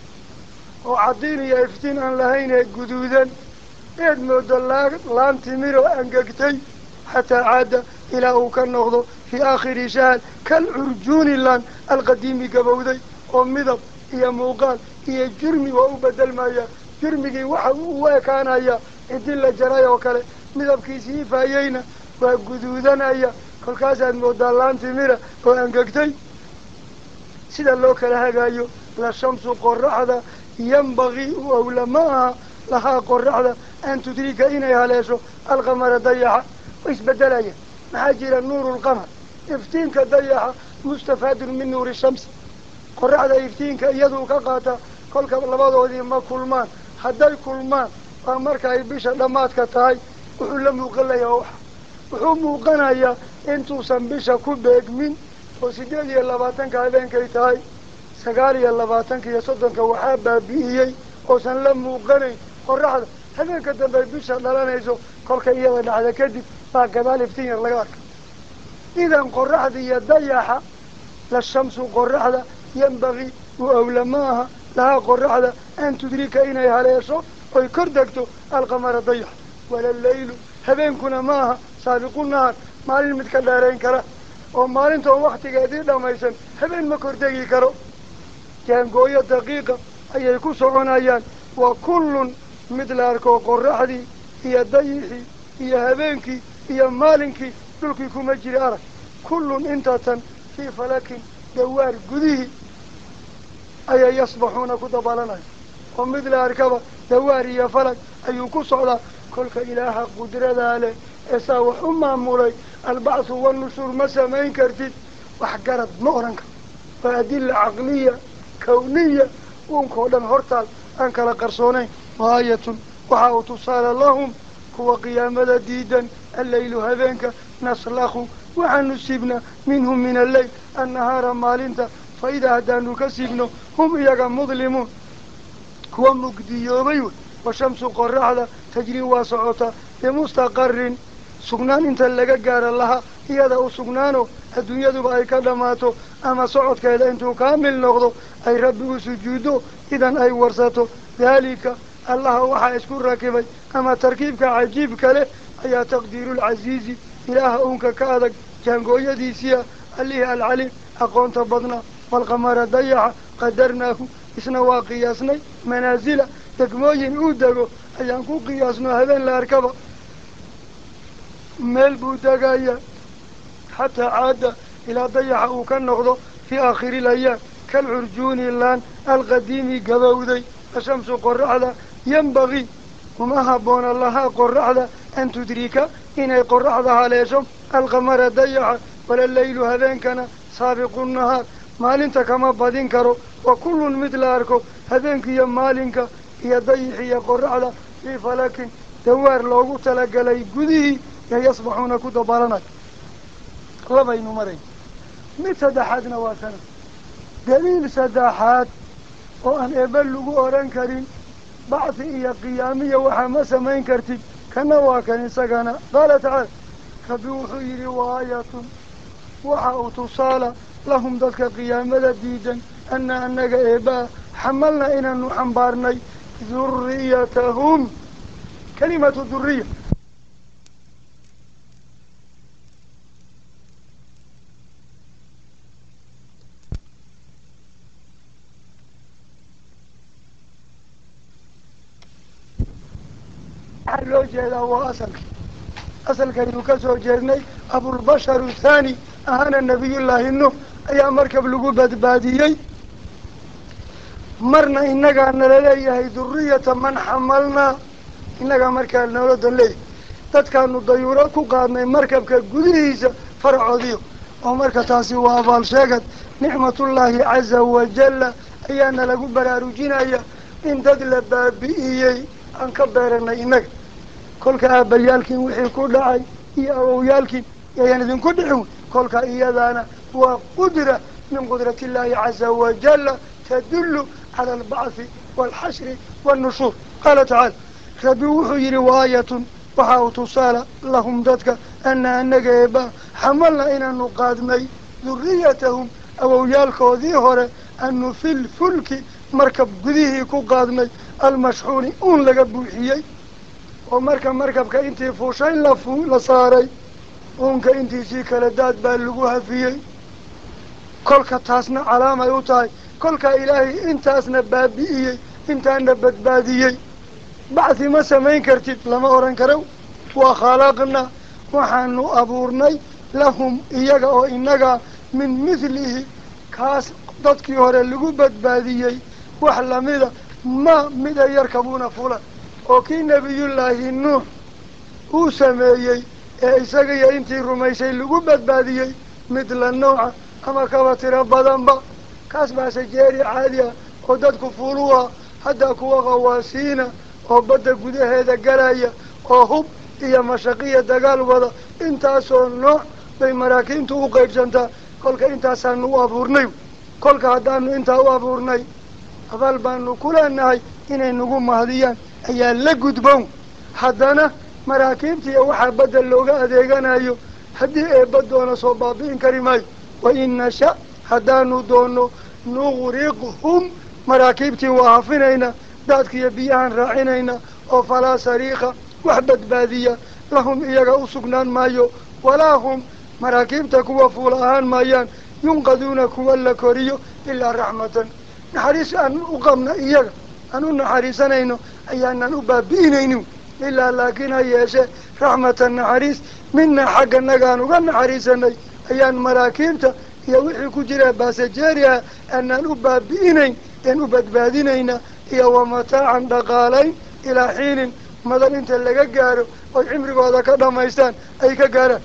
oo caddiin iyo iftiin aan lahayn ee guduudan eed moodo laa laan timir oo angegtay xataa caada ilaa uu ka noqdo fii aakhiri shahal kal curjuuni lan alqadiimi gabowday oo midab iyo muuqaal iyo jurmi waa u bedelmaya jurmigii waxa uu ekaanaya ciddi la jaray oo kale midabkiisii ifaayeyna waa guduudanaya kolkaasaad moodaa laan timira oo angegtay sida loo kala hagaayo la shamsu qoraxda yambagii u awla ma aha lahaa qoraxda an tudrika inay haleesho alqamara dayaxa way isbedelayaan maxaa jira nuuru lqamar iftiinka dayaxa mustafaadun min nuuri shamsi qoraxda iftiinka iyaduu ka qaata kolka labadoodii ma kulmaan hadday kulmaan waa marka ay bisha dhammaadka tahay wuxuu la muuqanayaa wax wuxuu muuqanayaa intuusan bisha ku beegmin oo siddeed iyo labaatanka habeenkay tahay sagaal iyo labaatanka iyo soddonka waxaa baabi'iyey oosan la muuqanayn qoraxda habeenka dambe bisha dhalanayso kolka iyada dhacda kadib baa gadaal iftiin yar laga arka idan qoraxda iyo dayaxa la shamsu qoraxda yambagii uu awla ma aha lahaa qoraxda an tudrika inay haleesho oy kor degto alqamara dayax wala leylu habeenkuna ma aha saabiqu nahar maalin mid ka dheerayn kara oo maalintoon waktigeedii dhammaysan habeen ma kordegi karo jaangooyo daqiiqa ayay ku soconayaan wa kullun mid la arko qoraxdii iyo dayixii iyo habeenkii iyo maalinkii dhulkii kuma jira arag kullun intatan fii falakin dawaar gudihii ayay yasbaxuuna ku dabalanaya oo mid la arkaba dawaar iyo falag ayuu ku socdaa kolka ilaaha qudradaa leh eesaa wax u maamulay albacthu wanushuur ma samayn kartid wax garad ma odhan karo waa adilla caqliya kawniya uunkao dhan hortaal aan kala qarsoonayn waayatun waxa uu tusaale lahum kuwa qiyaamada diidan alleylu habeenka naslakhu waxaanu siibnaa minhum min alleyl annahaara maalinta fa idaa haddaanu ka siibno hum iyaga mudlimuun kuwa mugdiyoobay wey washamsu qoraxda tajrii waa socotaa bimustaqarin sugnaan inta laga gaaro laha iyada u sugnaano adduunyaduba ay ka dhammaato ama socodkeeda intuu kaamil noqdo ay rabbi u sujuuddo idan ay warsato daalika allaha waxaa isku rakibay ama tarkiibka cajiibka leh ayaa taqdiirulcasiizi ilaaha uunka ka adag jaangooyadiisiia allihii alcaliim aqoonta badnaa walqamara dayaxa qadarnaahu isna waa qiyaasnay manaasila degmooyin uu dego ayaan ku qiyaasno habeen la arkaba meel buu degaya xataa caada ilaa dayaxa uu ka noqdo fii aakhiri ilayaam kalcurjuuni laan alqadiimi gabowday ashamsu qoraxda yembagii uma habboona lahaa qoraxda an tudrika inay qoraxda haleesho alqamara dayaxa wala leylu habeenkana saabiqu nahaar maalinta kama badin karo wa kullun mid la arko habeenkiiyo maalinka iyo dayixi iyo qoraxda fii falakin dawaar loogu talagalay gudihii yo yasbaxuuna ku dabaalanay labaynu marayn mid saddexaadna waa kana daliil saddexaad oo aan eebe lagu odhan karin bacthi iyo qiyaamiya waxaa ma samayn kartid kana waa kan isagana qaala tacaala rabbi wuxuu yidhi waayatun waxa uu tusaala lahum dadka qiyaamada diidan anna annaga eebaa xamalna inaanu xambaarnay duriyatahum kalimatu duriya waxaa loo jeedaa waa asalki asalkaynu ka soo jeednay abulbashar thaani ahaana nabiyullaahi nuux ayaa markab lagu badbaadiyey marna innagaa nala leeyahay duriyata man xamalnaa innagaa markaa nolodan leeyahay dadkaanu dayuuro ku qaadnay markabka gudihiisa faracoodiyo oo marka taasi waa abaal sheegad nicmatullaahi caza wajalla ayaana lagu baraarujinaya in dad la baabi'iyey aan ka beeranay innaga kolka aabbayaalkiin wixii ku dhacay iyo awowyaalkiin yayaan idinku dhicin kolka iyadaana waa qudra min qudrati illaahi caza wajalla tadullu cala albacthi waalxashri waalnushuur qaala tacaala rabbi wuxuu yidhi waayatun waxa uu tusaala lahum dadka ana anaga eeba xamalna inaanu qaadnay duriyatahum awowyaalkoodii hore anu fil fulki markab gudihii ku qaadnay almashxuuni uun laga buuxiyey oo marka markabka intii fuushay la fu la saaray uunka intiisii kala daad baa lagu hafiyey kolka taasna calaamay u tahay kolkaa ilaahay intaasna baabi'iyey intaana badbaadiyey bacthi ma samayn kartid lama odhan karo waa khalaqna waxaanu abuurnay lahum iyaga oo innaga min mithlihi kaas dadkii hore lagu badbaadiyey wax lamida ma mida yarkabuuna fulan oo kii nebiyullaahi nuux uu sameeyey ee isaga iyo intii rumaysay lagu badbaadiyey mid la nooca ama kaba tiro badanba kaas baase jeeri caadi ah oo dadku fuulu ah hadda kuwa qawaasiina oo badda gudaheeda galaya oo hub iyo mashaqiya dagaal wada intaasoo nooc bay maraakiibtu u qaydhsantaa kolka intaasaanu u abuurnay kolka haddaanu intaa u abuurnay abaal baanu ku leenahay inay nagu mahdiyaan ayaa la gudbown haddana maraakiibtiiyo waxaa badda looga adeeganayo haddii eebba doona soo baabi'in kari maayo wa in nasha haddaanu doono nuqriqhum maraakiibtii waa hafinaynaa daadkiiyo biyahaan raacinayna oo falaa sariika wax badbaadiya lahum iyaga u sugnaan maayo walaa hum maraakiibta kuwa fuul ahaan maayaan yunqaduuna kuwa la koriyo ilaa raxmatan naxariis aan u qabna iyaga aan u naxariisanayno ayaanan u baabi'inaynin ilaa laakiin ha yeeshee raxmatan naxariis mina xagga nagaan uga naxariisanay ayaan maraakiibta iyo wixii ku jira baasajeeriha aanaan u baabi'inayn een u badbaadinayna iyo wa mataacan dhaqaalayn ilaa xiinin madan inta laga gaaro oy cimrigooda ka dhamaystaan ay ka gaaraan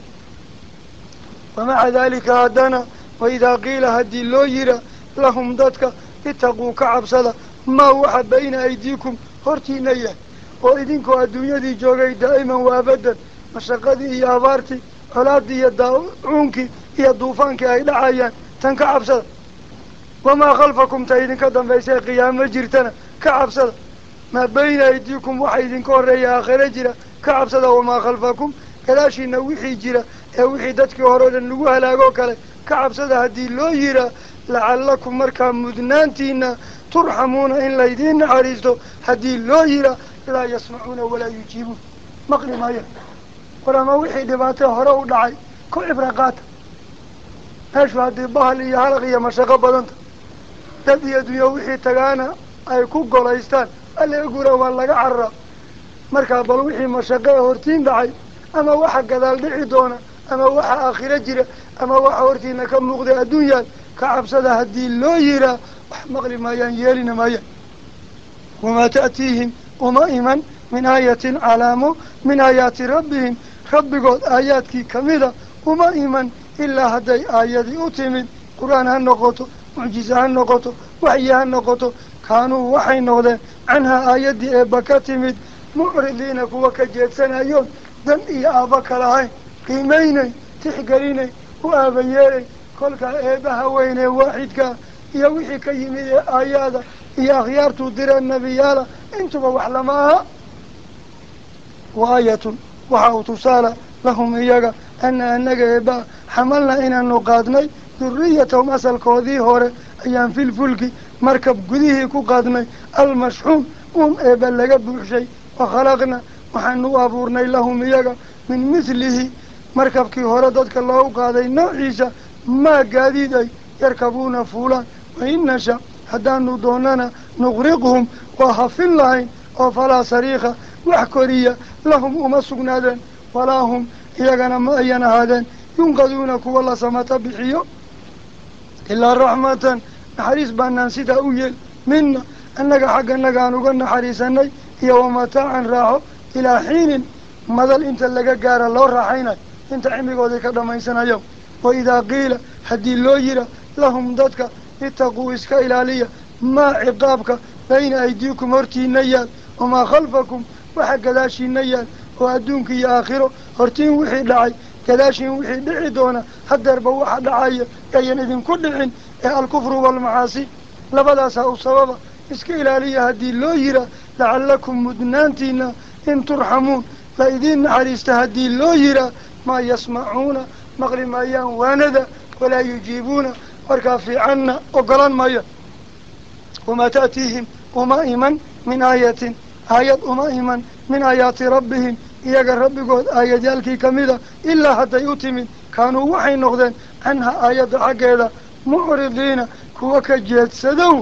wamaca daalika haddana waidaa qiila haddii loo yira lahum dadka itaquu ka cabsada maa waxa bayna aydiikum hortiina yahay oo idinkoo adduunyadii joogay daa'iman wa abadan mashaqadii iyo abaartii colaadii iyo daacuunkii iyo duufaankii ay dhacayaan tan ka cabsada wamaa khalfakum ta idinka dambaysa qiyaamo jirtana ka cabsada maa bayna aydiikum waxa idinka horreeya aakhiro jira ka cabsada wamaa khalfakum gadaashiina wixii jira ee wixii dadkii hore o dhan lagu halaagoo kale ka cabsada haddii loo yiraa lacallakum markaa mudnaantiina turxamuuna in laydiin naxariisto haddii loo yiraa laa yasmacuuna walaa yujiibuun maqli maaya war ama wixii dhibaatee hore u dhacay ku cibra qaata meeshu haddii bahal iyo halaq iyo mashaqo badanta dad iyo dunyo wixii tagaana ay ku golaystaan alla gura waa laga carara markaa bal wixii mashaqo ee hortiin dhacay ama waxa gadaal dhici doona ama waxa aakhiro jira ama waxa hortiina ka muuqda adduunyaan ka cabsada haddii loo yiraa wax maqli maayaan yeelina maayaan wamaa ta'tiihim uma iman min aayatin calaamo min aayaati rabbihim rabbigood aayaadkii kamida uma iman ilaa hadday aayadii u timid qur-aan ha noqoto mucjize ha noqoto waxyi ha noqoto kaanuu waxay noqdeen canhaa aayaddii eebba ka timid mucridiina kuwa ka jeedsanayoon dan iyo aabba ka lahayn qiimaynay tixgelinay u aabayeelay kolkaa eebbaha weynee waaxidkaa iyo wixii ka yimid ee aayaada iyo akhyaartuu direen nebiyaala intuba wax lama aha wa aayatun waxa uu tusaala lahum iyaga ana anaga eebba xamalna inaanu qaadnay duriyatahum asalkoodii hore ayaan filfulki markab gudihii ku qaadnay almashxuum uun eebba laga buuxshay wa khalaqna waxaanu u abuurnay lahum iyaga min mithlihi markabkii hore dadka loogu qaaday noociisa maa gaadiid ay yarkabuuna fuulaan wain nasha haddaanu doonana nuqriqhum waa hafin lahayn oo falaa sariika wax koriya lahum uma sugnaadeen walaa hum iyagana ma ayan ahaadeen yunqaduuna kuwa la samata bixiyo ilaa raxmatan naxariis baanaan sidaa u yeel mina annaga xagganaga aan uga naxariisanay iyo wamataacan raaxo ilaa xiinin madal inta laga gaara loo raaxaynayo inta cimrigoodii ka dhammaysanayo wa idaa qiila haddii loo yira lahum dadka itaquu iska ilaaliya maa ciqaabka bayna aydiikum hortiina yaal wamaa khalfakum waxa gadaashiina yaal oo adduunka iyo aakhiro hortiin wixii dhacay gadaashiin wixii dhici doona hadeerba waxa dhacaya ayan idinku dhicin ee alkufru waalmacaasi labadaasaa u sababa iska ilaaliya haddii loo yiraa lacallakum mudnaantiina in turxamuun la idiin naxariista haddii loo yiraa maa yasmacuuna maqli maayaan waanada walaa yujiibuuna markaa fiicanna ogolan maya wamaa ta'tiihim uma iman min aayatin aayad uma iman min aayaati rabbihim iyaga rabbigood aayadyaalkii kamida ilaa hadday u timid kaanuu waxay noqdeen canha aayadda xaggeeda mucridiina kuwa ka jeedsadow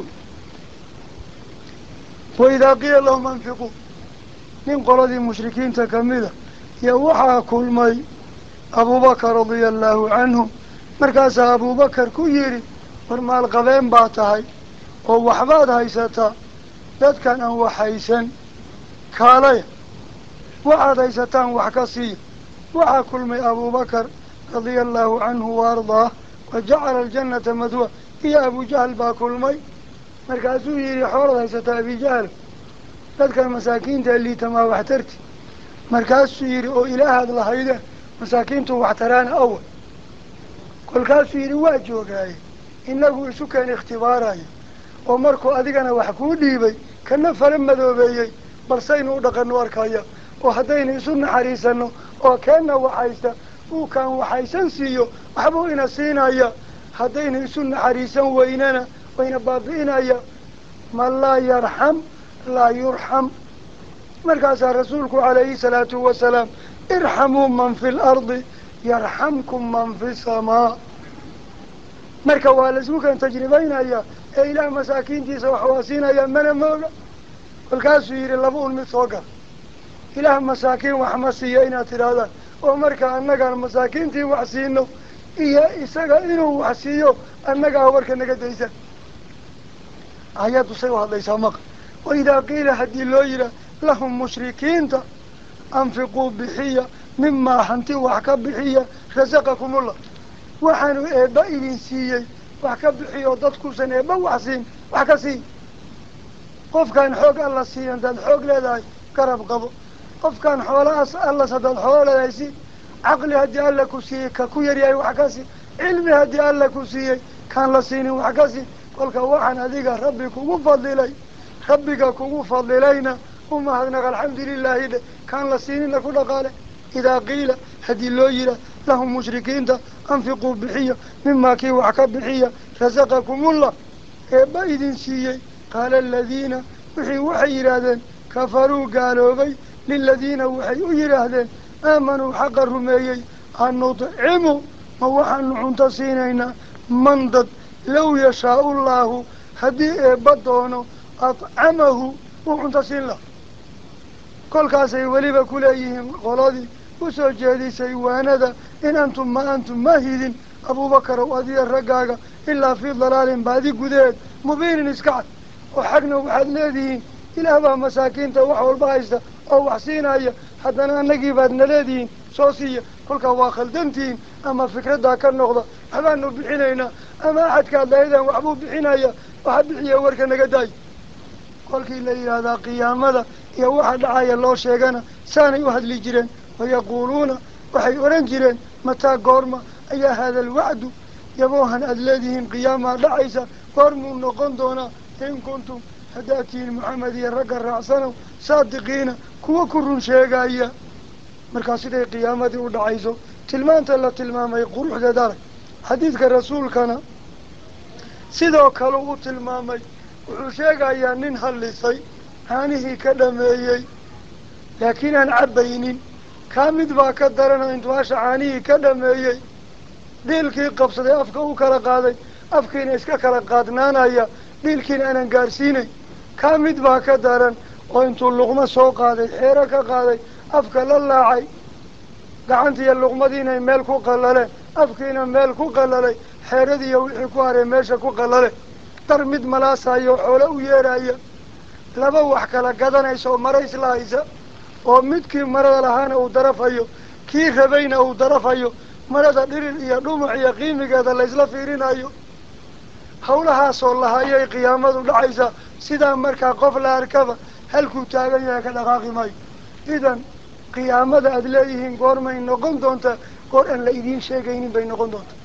waidaa qiila lahum anfiquu nin qoladii mushrikiinta kamida iyo waxaa kulmay abuubakar radia allaahu canhu markaasaa abuubakar ku yidhi war maalqabeen baa tahay oo waxbaad haysataa dadkan aan wax haysan kaalaya waxaad haysataan wax ka siiya waxaa kulmay abuubakar radia allaahu canhu wa ardaah wa jacala aljannata madwa iyo abujahal baa kulmay markaasuu yidhi xoolaad haysataa abijahal dadkan masaakiinta liitamaa wax tarti markaasuu yidhi oo ilaahaad lahaydeen masaakiintu wax taraana awal kolkaasuu yidhi waa joogaaye inagu isu keen ikhtibaarayo oo markuu adigana wax kuu dhiibay kana fala madoobeeyey balsaynu u dhaqano arkaya oo haddaynu isu naxariisano oo keenna waxaysta uu kaan waxaysan siiyo waxbuu ina siinaya haddaynu isu naxariisan weynana wayna baabi'inaya man laa yarxam laa yurxam markaasaa rasuulku calayhi salaatu wasalaam irxamuu man fi lardi yarxamkum man fi samaa marka waa laisku keen tajribaynaya ee ilaah masaakiintiisa wax waa siinaya mana mooga kolkaasuu yidhi laba un mid soo gal ilaah masaakiin wax ma siiyo inaad tidhaahdaan oo marka annagaan masaakiintii wax siino iyo isaga inuu wax siiyo annagaa warka naga daysan ayaddu say u hadlaysaa maqa wa idaa qiila haddii loo yihaa lahum mushrikiinta anfiquu bixiya mimaa hanti wax ka bixiya rasaqakumullah waxaanu eebba idin siiyey wax ka bixiyo dadkuusan eebba wax siin wax ka sii qofkaan xoog alla siiya haddaad xoog leedahay garab qabo qofkaan xoolahaas allas haddaad xoolo leedahay si caqli haddii alla ku siiyey ka ku yaryahay wax ka sii cilmi haddii alla ku siiyey kaan la siinin wax ka sii kolka waxaan adiga rabbi kugu fadilay rabbiga kugu fadilayna u mahadnaq alxamdulilaahi dhe kaan la siinina ku dhaqaale idaa qiila haddii loo yihaa lahum mushrikiinta anfiquu bixiya mimaa kii wax ka bixiya rasaqakumullah eebba idin siiyey qaala aladiina wixii waxay yidhaahdeen kafaruu gaaloobay liladiina waxay u yidhaahdeen aamanuu xaqa rumeeyey an nudcimu ma waxaanu cunto siinaynaa man dad low yashaau llaahu haddii eebba doono adcamahu wuu cunto siin laha kolkaasay weliba ku leeyihiin qoladii u soo jeedisay waanada in antum ma antum ma hidin abuubakarow adiya raggaaga ilaa fii dalaalin baadi gudaheed mubiinin iska cad oo xagna waxaad leedihiin ilaah baa masaakiinta wax walba haysta oo wax siinaya haddana annagii baad na leedihiin soo siiya kolkaa waa khaldantihiin ama fikraddaa ka noqda waxbaanu bixinaynaa ama axadkaad lahaydaan waxbuu bixinaya waxa bixiya warka naga daay kolkii la yidhaahdaa qiyaamada iyo waxa dhacaya loo sheegana saanay u hadli jireen wayaquuluuna waxay odhan jireen mataa goorma ayaa haada alwacdu yaboohan aada leedihiin qiyaamaa dhacaysa goormuu noqon doonaa in kuntum haddaad tihiin maxamed iyo ragga raacsanow saadiqiina kuwa ku run sheegaya markaa siday qiyaamadii u dhacayso tilmaanta la tilmaamay quruxdeed arag xadiidka rasuulkana sidoo kale u tilmaamay wuxuu sheegayaa nin hallisay caanihii ka dhameeyey laakiin aan cabbaynin kaa mid baa ka darana intuu hasha caanihii ka dhameeyey dhiilkii qabsaday afka u kala qaaday afkiina iska kala qaadnaanaya dhiilkiina aanan gaarsiinayn kaa mid baa ka daran oo intuu luqmo soo qaaday xeero ka qaaday afka la laacay gacantiiyo luqmadiinay meel ku qallaleen afkiina meel ku qallalay xeeradiiyo wixii ku haray meesha ku qallale dar mid malaasayo xoolo u yeeraya laba wax kala gadanaysa oo mara isla haysa oo midkii marada lahaana uu darafayo kii rabayna uu darafayo marada dhirir iyo dhumuc iyo qiimigeeda laysla fiirinayo hawlahaasoo lahayay qiyaamadu dhacaysa sidaa markaa qof la arkaba halkuu taagan yahay ka dhaqaaqi maayo idan qiyaamada aada leeyihiin goormay noqon doontaa goor aan la idiin sheegaynin bay noqon doontaa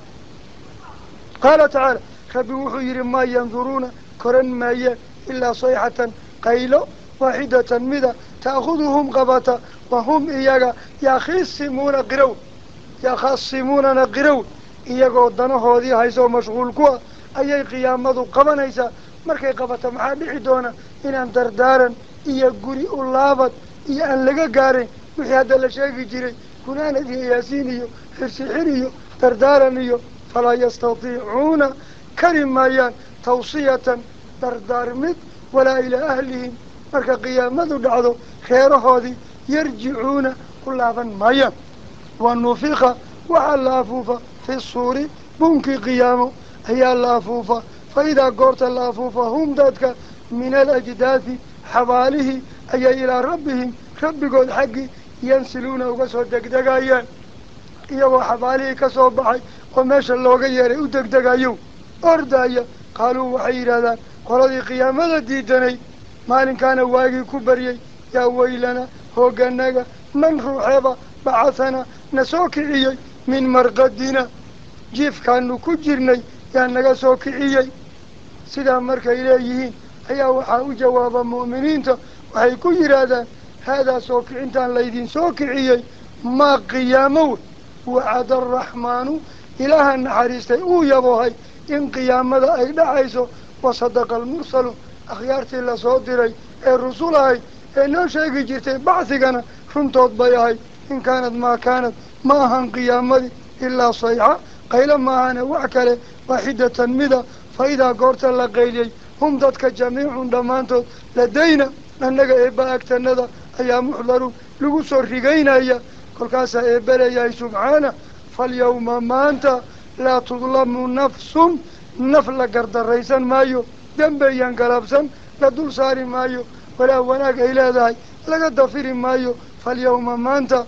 qaala tacaala rabbi wuxuu yidhi maa yanduruuna koran maayaan ilaa sayxatan qaylo waaxidatan mida ta'khuduhum qabata wa hum iyaga yakhisimuuna qirow yakhasimuunana qirow iyagoo danahoodii haysoo mashquul ku ah ayay qiyaamadu qabanaysaa markay qabato maxaa dhici doona inaan dardaaran iyo guri u laabad iyo aan laga gaarayn wixii hadda la sheegi jiray gunaanad iyo yaasiin iyo xirsixir iyo dardaaran iyo falaa yastatiicuuna kari maayaan tawsiyatan dardaarmid walaa ilaa ahlihim marka qiyaamadu dhacdo reerahoodii yarjicuuna u laaban maayaan wa nufiqa waxaa la afuufa fi suuri bunkii qiyaamo ayaa la afuufa fa idaa goorta la afuufa hum dadka min alajdaadi xabaalihii ayay ilaa rabbihim rabbigood xaggii yansiluuna uga soo degdegayaan iyagoo xabaalihii ka soo baxay oo meesha looga yeeray u degdegayo ordaya qaaluu waxay yidhahdaan qoladii qiyaamada diidanay maalinkaana waagii ku baryey yaa weylana hooganaga man ruuxeeba bacahana na soo kiciyey min marqadina jiifkaanu ku jirnay yaa naga soo kiciyey sidaa markay leeyihiin ayaa waxaa u jawaaba mu'miniinta waxay ku yidhaahdaan haadaa soo kicintaan laydin soo kiciyey maa qiyaamo wey wacada araxmaanu ilaaha naxariistay uu yaboohay in qiyaamada ay dhacayso wasadaqa almursaluun akhyaartii lasoo diray ee rusul ahayd ee noo sheegi jirtay bacdigana runtood bay ahayd in kaanad maa kaanad ma ahan qiyaamadii ilaa sayxa qaylo maahane wax kale waaxidatan mida fa idaa goorta la qayliyey hum dadka jamiicun dhammaantood ladayna annaga eebba agtanada ayaa muxdaruun lagu soo rigaynaya kolkaasaa eebba leeyahay subxaana falyawma maanta laa tudlamu nafsun naf la gardaraysan maayo dembeyan galabsan la dul saari maayo walaa wanaag ay leedahay laga dafiri maayo falyawma maanta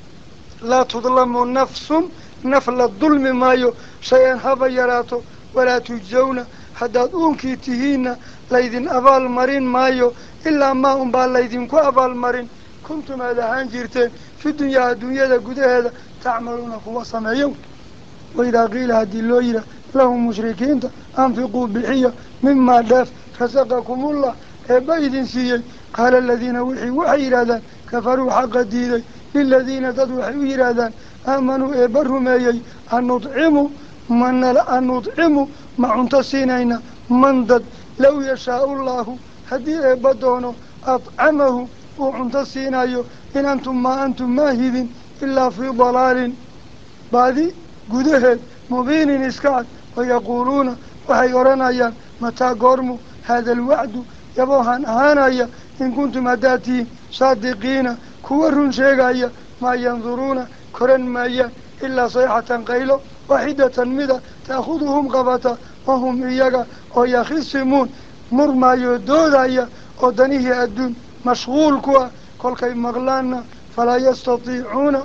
laa tudlamu nafsun naf la dulmi maayo shay-an haba yaraato walaa tujsawna haddaad uunkii tihiinna laydin abaal marin maayo ilaa maa unbaa laydinku abaalmarin kuntum aad ahaan jirteen fi dunyaa adduunyada gudaheeda tacmaluuna kuwa sameeyo waidaa qiila haddii loo yihaa lahum mushrikiinta anfiquu bixiya mimaa dheef rasaqakumullah eebba idin siiyey qaala aladiina wixii waxay yidhaahdaan kafaruu xaqa diiday liladiina dad waxay u yidhaahdaan aamanuu eebba rumeeyey an nudcimu manala an nudcimu ma cunto siinayna man dad low yashaau llaahu haddii eebba doono adcamahu uu cunto siinayo in antum maa antum maa hidin ilaa fii dalaalin baadi gudaheed mubiinin iska cad wayaquuluuna waxay odhanayaan mataa goormu haada alwacdu yaboohan ahaanaya in kuntum haddaad tihiin saadiqiina kuwa run sheegaya maa yanduruuna koran maayaan ilaa sayxatan qaylo waaxidatan mida ta'khuduhum qabata wahum iyaga oo yakhisimuun murmaayo doodaya oo danihii adduun mashquul ku ah kolkay maqlaanna falaa yastatiicuuna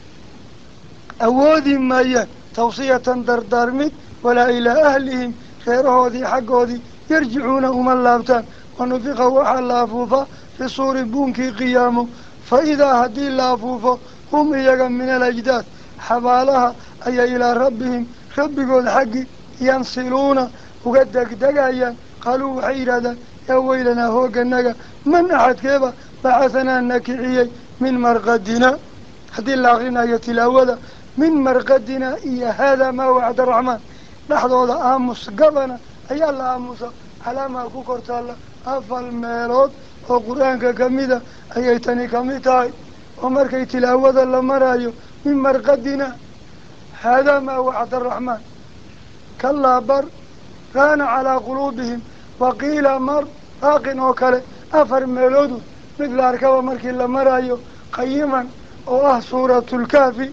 awoodi maayaan tawsiyatan dardaarmid walaa ilaa ahlihim reerahoodii xaggoodii yarjicuuna uma laabtaan wanufiqa waxaa la afuufa fi suuri buunkii qiyaamo fa idaa haddii la afuufo hum iyaga min alajdaad xabaalaha ayay ilaa rabbihim rabbigood xaggi yansiluuna uga degdegayaan qaaluu waxay yidhahdaan yaa weylanaa hooganaga man axadkeeba baxahanaa na kiciyey min marqadina haddii la akrinayo tilaawada min marqadina iyo haadaa maa wacda araxmaan dhexdooda aamus gabana ayaa la aamusa calaamaa ku kor taalla afal meelood oo qur-aanka kamida ayay tani kamid tahay oo markay tilaawada la maraayo min marqadina haadaa maa wacda araxmaan kalaa bar kaana calaa quluubihim waqiila mar baaqin oo kale afar meeloodu mid la arkaba markii la maraayo qayiman oo ah suuratulkaafi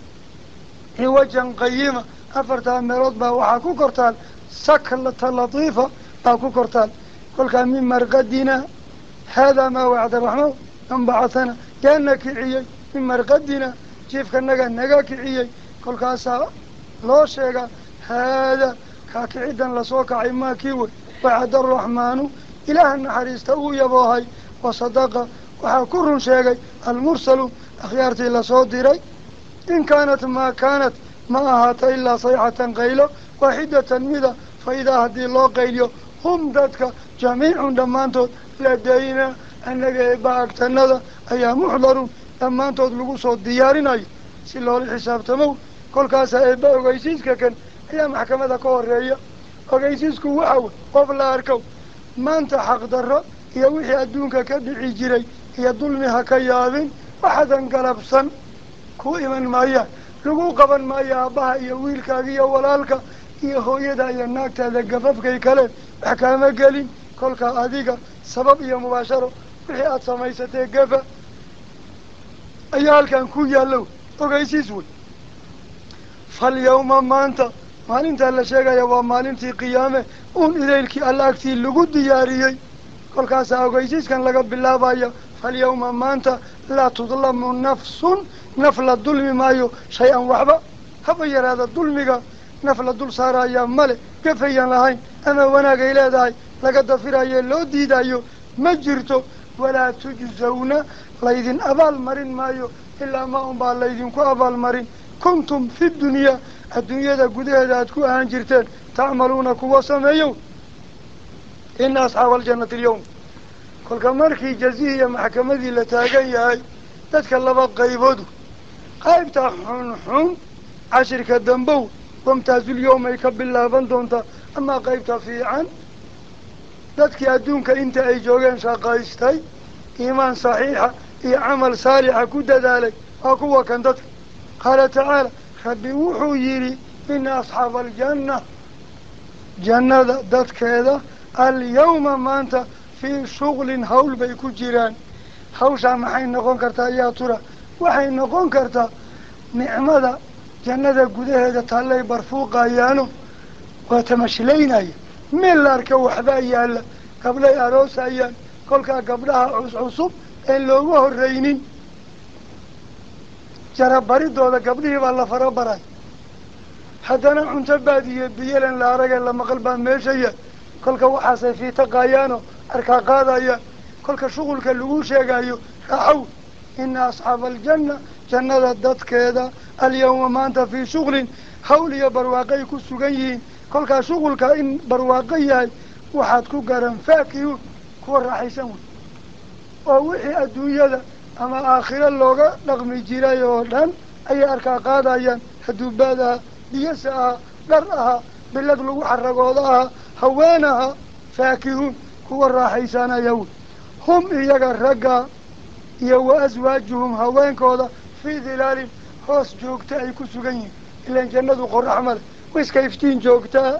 ciwajan qayima afartaa meelood baa waxaa ku kortaal saklata latiifa baa ku kortaal kolkaa min marqadina haadaa maa wacda raxmaan man bacatana yaa na kiciyey min marqadina jiifkanaga naga kiciyey kolkaasaa loo sheegaa haadaa kaa kicidan lasoo kacay maa kii wey wacada araxmaanu ilaaha naxariista uu yaboohay wasadaqa waxaa ku run sheegay almursaluun akhyaartii lasoo diray in kaanat maa kaanat ma ahaata ilaa sayxatan qaylo waaxidatan mida fa idaa haddii loo qayliyo hum dadka jamiicun dhammaantood ladayna annaga eebba agtanada ayaa muxdaruun dhammaantood lagu soo diyaarinayo si loola xisaabtamow kolkaasaa eebba ogeysiiska kan ayaa maxkamada ka horeeya ogeysiisku waxa wey qof la arkow maanta xaqdarro iyo wixii adduunka ka dhici jiray iyo dulmi ha ka yaabin waxadan galabsan ku iman maayaan lagu qaban maayo aabbaha iyo wiilkaaga iyo walaalka iyo hooyada iyo naagtaada gafafkay kale wax kaama gelin kolkaa adiga sabab iyo mubaasharo wixii aada samaysatee gafa ayaa halkan ku yaallow ogeysiis wey falyawma maanta maalintaa la sheegaya waa maalintii qiyaame uun idaylkii alla agtii lagu diyaariyey kolkaasaa ogeysiiskan laga bilaabaya falyawma maanta laa tudlamu nafsun naf la dulmi maayo shay-an waxba haba yaraada dulmiga naf la dul saaraya male gafayan lahayn ama wanaagay leedahay laga dafirayo loo diidayo ma jirto walaa tujzawna laydin abaal marin maayo ilaa ma unbaa laydinku abaal marin kuntum fi dunyaa adduunyada gudaheeda aad ku ahaan jirteen tacmaluuna kuwa sameeyow ina asxaaba aljannati alyawm kolka markii jazihii iyo maxkamadii la taagan yahay dadka laba qayboodu qaybta xunxun cashirka dambow wamtaazulyawm ay ka bilaaban doontaa amaa qaybta fiican dadkii adduunka inta ay joogeen shaqaystay iimaan saxiixa iyo camal saalixa ku dadaalay waa kuwa kan dadka qaala tacaala rabbi wuxuu yidhi ina asxaaba aljanna jannada dadkeeda alyawma maanta fii shuglin hawl bay ku jiraan hawshaa maxay noqon kartaa yaa tura waxay noqon kartaa nicmada jannada gudaheeda taallay barfuuqayaano waa tamashlaynaya meel la arka waxbaa yaalla gabdhay aroosayaan kolkaa gabdhaha cuscusub een loogu horreynin jarabaridooda gabdhihii baa la farabaray haddana cunto baadiyo biyelan la arage la maqal baa meeshaya kolka waxaasay fiitaqayaanoo arkaa qaadayaan kolka shuqulka lagu sheegayo raaxow ina asxaaba aljanna jannada dadkeeda alyawma maanta fii shuglin hawl iyo barwaaqay ku sugan yihiin kolkaa shuqulka in barwaaqo yahay waxaad ku garan faakihun kuwa raaxaysan wey oo wixii adduunyada ama aakhiro looga dhaqmi jiray oo dhan ayay arkaa qaadayaan hadduu baad ahaa biyasa ahaa dhar ahaa bilad lagu xaragooda ahaa haween ahaa faakihuun kuwa raaxaysanaya wey hum iyaga ragga iyo wa aswaajuhum haweenkooda fii dilaalin hoos joogta ay ku sugan yihiin ilaan jannadu qorax male wiska iftiin joogtaa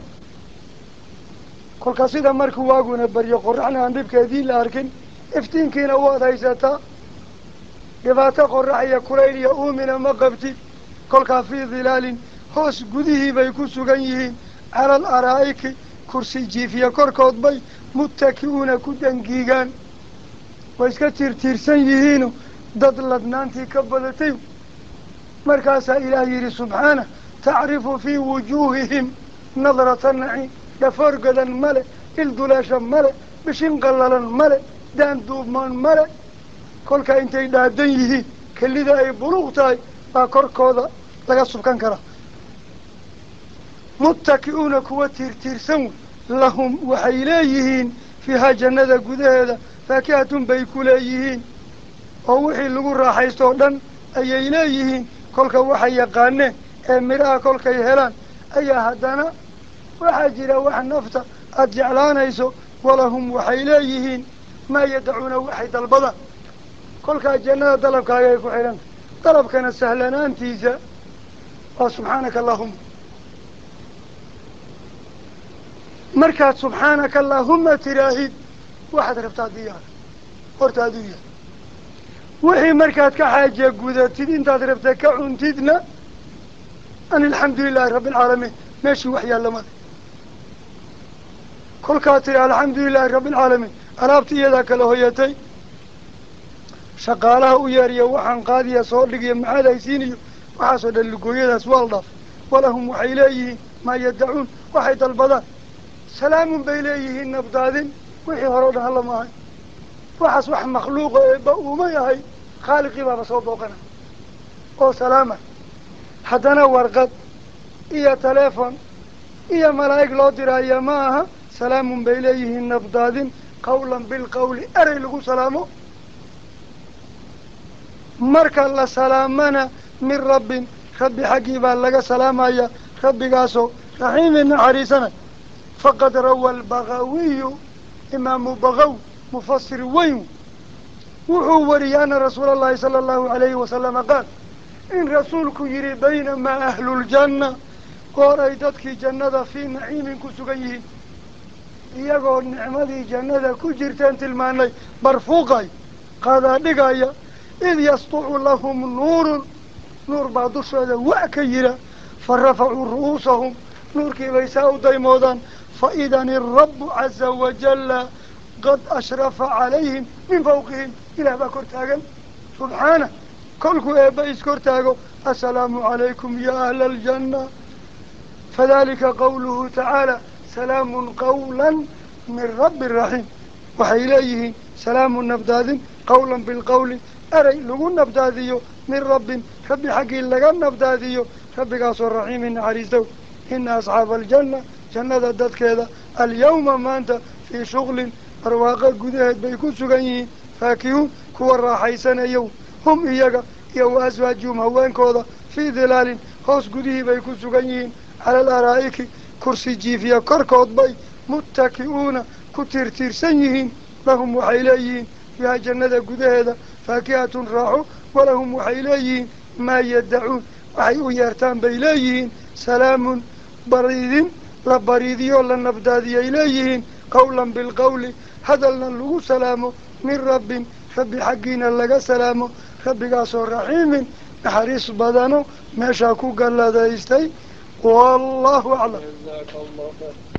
kolka sida markuu waaguna baryo qoraxna aan dhibkeedii la arkin iftiinkiina waad haysataa dhibaato qorax iyo kulayl iyo uumina ma qabtid kolkaa fii dilaalin hoos gudihii bay ku sugan yihiin cala al araa'iki kursi jiifiya korkood bay muttaki'uuna ku dangiigaan way iska tiirtiirsan yihiino dad ladnaantii ka badatay markaasaa ilaah yidhi subxaana tacrifu fii wujuuhihim nadrata naciim dhafoor godan male ilduleesha male bishin qallalan male daan duubmaan male kolkaa intay dhaadan yihiin kelida ay buluuq tahay baa korkooda laga subkan karaa muttaki'uuna kuwa tiirtiirsan wey lahum waxay leeyihiin fiihaa jannada gudaheeda faakihatun bay ku leeyihiin oo wixii lagu raaxaysto oo dhan ayay leeyihiin kolka waxay yaqaaneen ee midhaha kolkay helaan ayaa haddana waxaa jira wax nafta aada jeclaanayso walahum waxay leeyihiin maa yadacuuna waxay dalbadaan kolkaa jannada dalabkaaga ay ku xidhanta dalabkana sahlanaantiisa waa subxaanaka allahuma markaad subxaanaka allaahuma tiraahid waxaad rabtaa diyaara horta aduu yahay wixii markaad ka xaaja gudatid intaad rabta ka cuntidna an alxamdu lilaahi rabbi alcaalamiin meeshii wax yaallamada kolkaad tiri alxamdu lilaahi rabbi alcaalamiin alaabta iyadaa kala hoyatay shaqaalaha u yeeriya waxaan qaadiya soo dhigiyo maxaad haysiiniyo waxaasoo dhan lugooyadaas waa la dhaaf walahum waxay leeyihiin maa yadacuun waxay dalbadaan salaamun bay leeyihiin nabdaadin wixii hore o dhan hala maahay waxaas wax makhluuqa eeba uuma yahay khaaliqii baaba soo booqana oo salaama haddana warqad iyo teleefon iyo malaa'ig loo diraya ma aha salaamun bay leeyihiin nabdaadin qawlan bilqawli erey lagu salaamo marka la salaamana min rabbin rabbi xaggii baa laga salaamaya rabbigaasoo raxiimin naxariisanay faqad rawa albagawiyu imaamu bagaw mufasir weyn wuxuu wariyey ana rasuula allahi sala allahu alayhi wasalama qaal in rasuulku yihi baynamaa ahluljanna goor ay dadkii jannada fii naciimin ku sugan yihiin iyagoo nicmadii jannada ku jirteen tilmaanay barfuuqay qaadaa dhigaya id yasطucu lahum nuurun nuur baa dushooda wa ka yira fa rafacuu ru'uusahum nuurkii bay saa u daymoodaan faidan irabu caza wajalla qad ashrafa calayhim min fawqihim ilaah baa kor taagan subxaana kolkuu eebba iskor taago assalaamu calaykum ya ahla aljanna fadalika qawluhu tacaala salaamun qawla min rabbi raxiim waxay leeyihiin salaamu nabdaadin qawlan bilqawli erey lagu nabdaadiyo min rabbin rabbi xaggii laga nabdaadiyo rabbigaasoo raxiimin naxariistow ina asxaaba aljanna jannada dadkeeda alyawma maanta fii shuglin barwaaqo gudaheed bay ku sugan yihiin faakihuun kuwa raaxaysanayow hum iyaga iyo wa aswaajuhum haweenkooda fii dilaalin hoos gudihii bay ku sugan yihiin cala alaraa'iki kursi jiifiya korkood bay muttaki'uuna ku tiirtiirsan yihiin lahum waxay leeyihiin fiiha jannada gudaheeda faakihatun raaxo walahum waxay leeyihiin maa yadacuun waxay u yeertaan bay leeyihiin salaamun bariidin la bariidiyoo la nabdaadiyay leeyihiin qawlan bilqawli hadalna lagu salaamo min rabbin rabbi xaggiina laga salaamo rabbigaasoo raxiimin naxariis badano meeshaa ku galladaystay wallahu aclam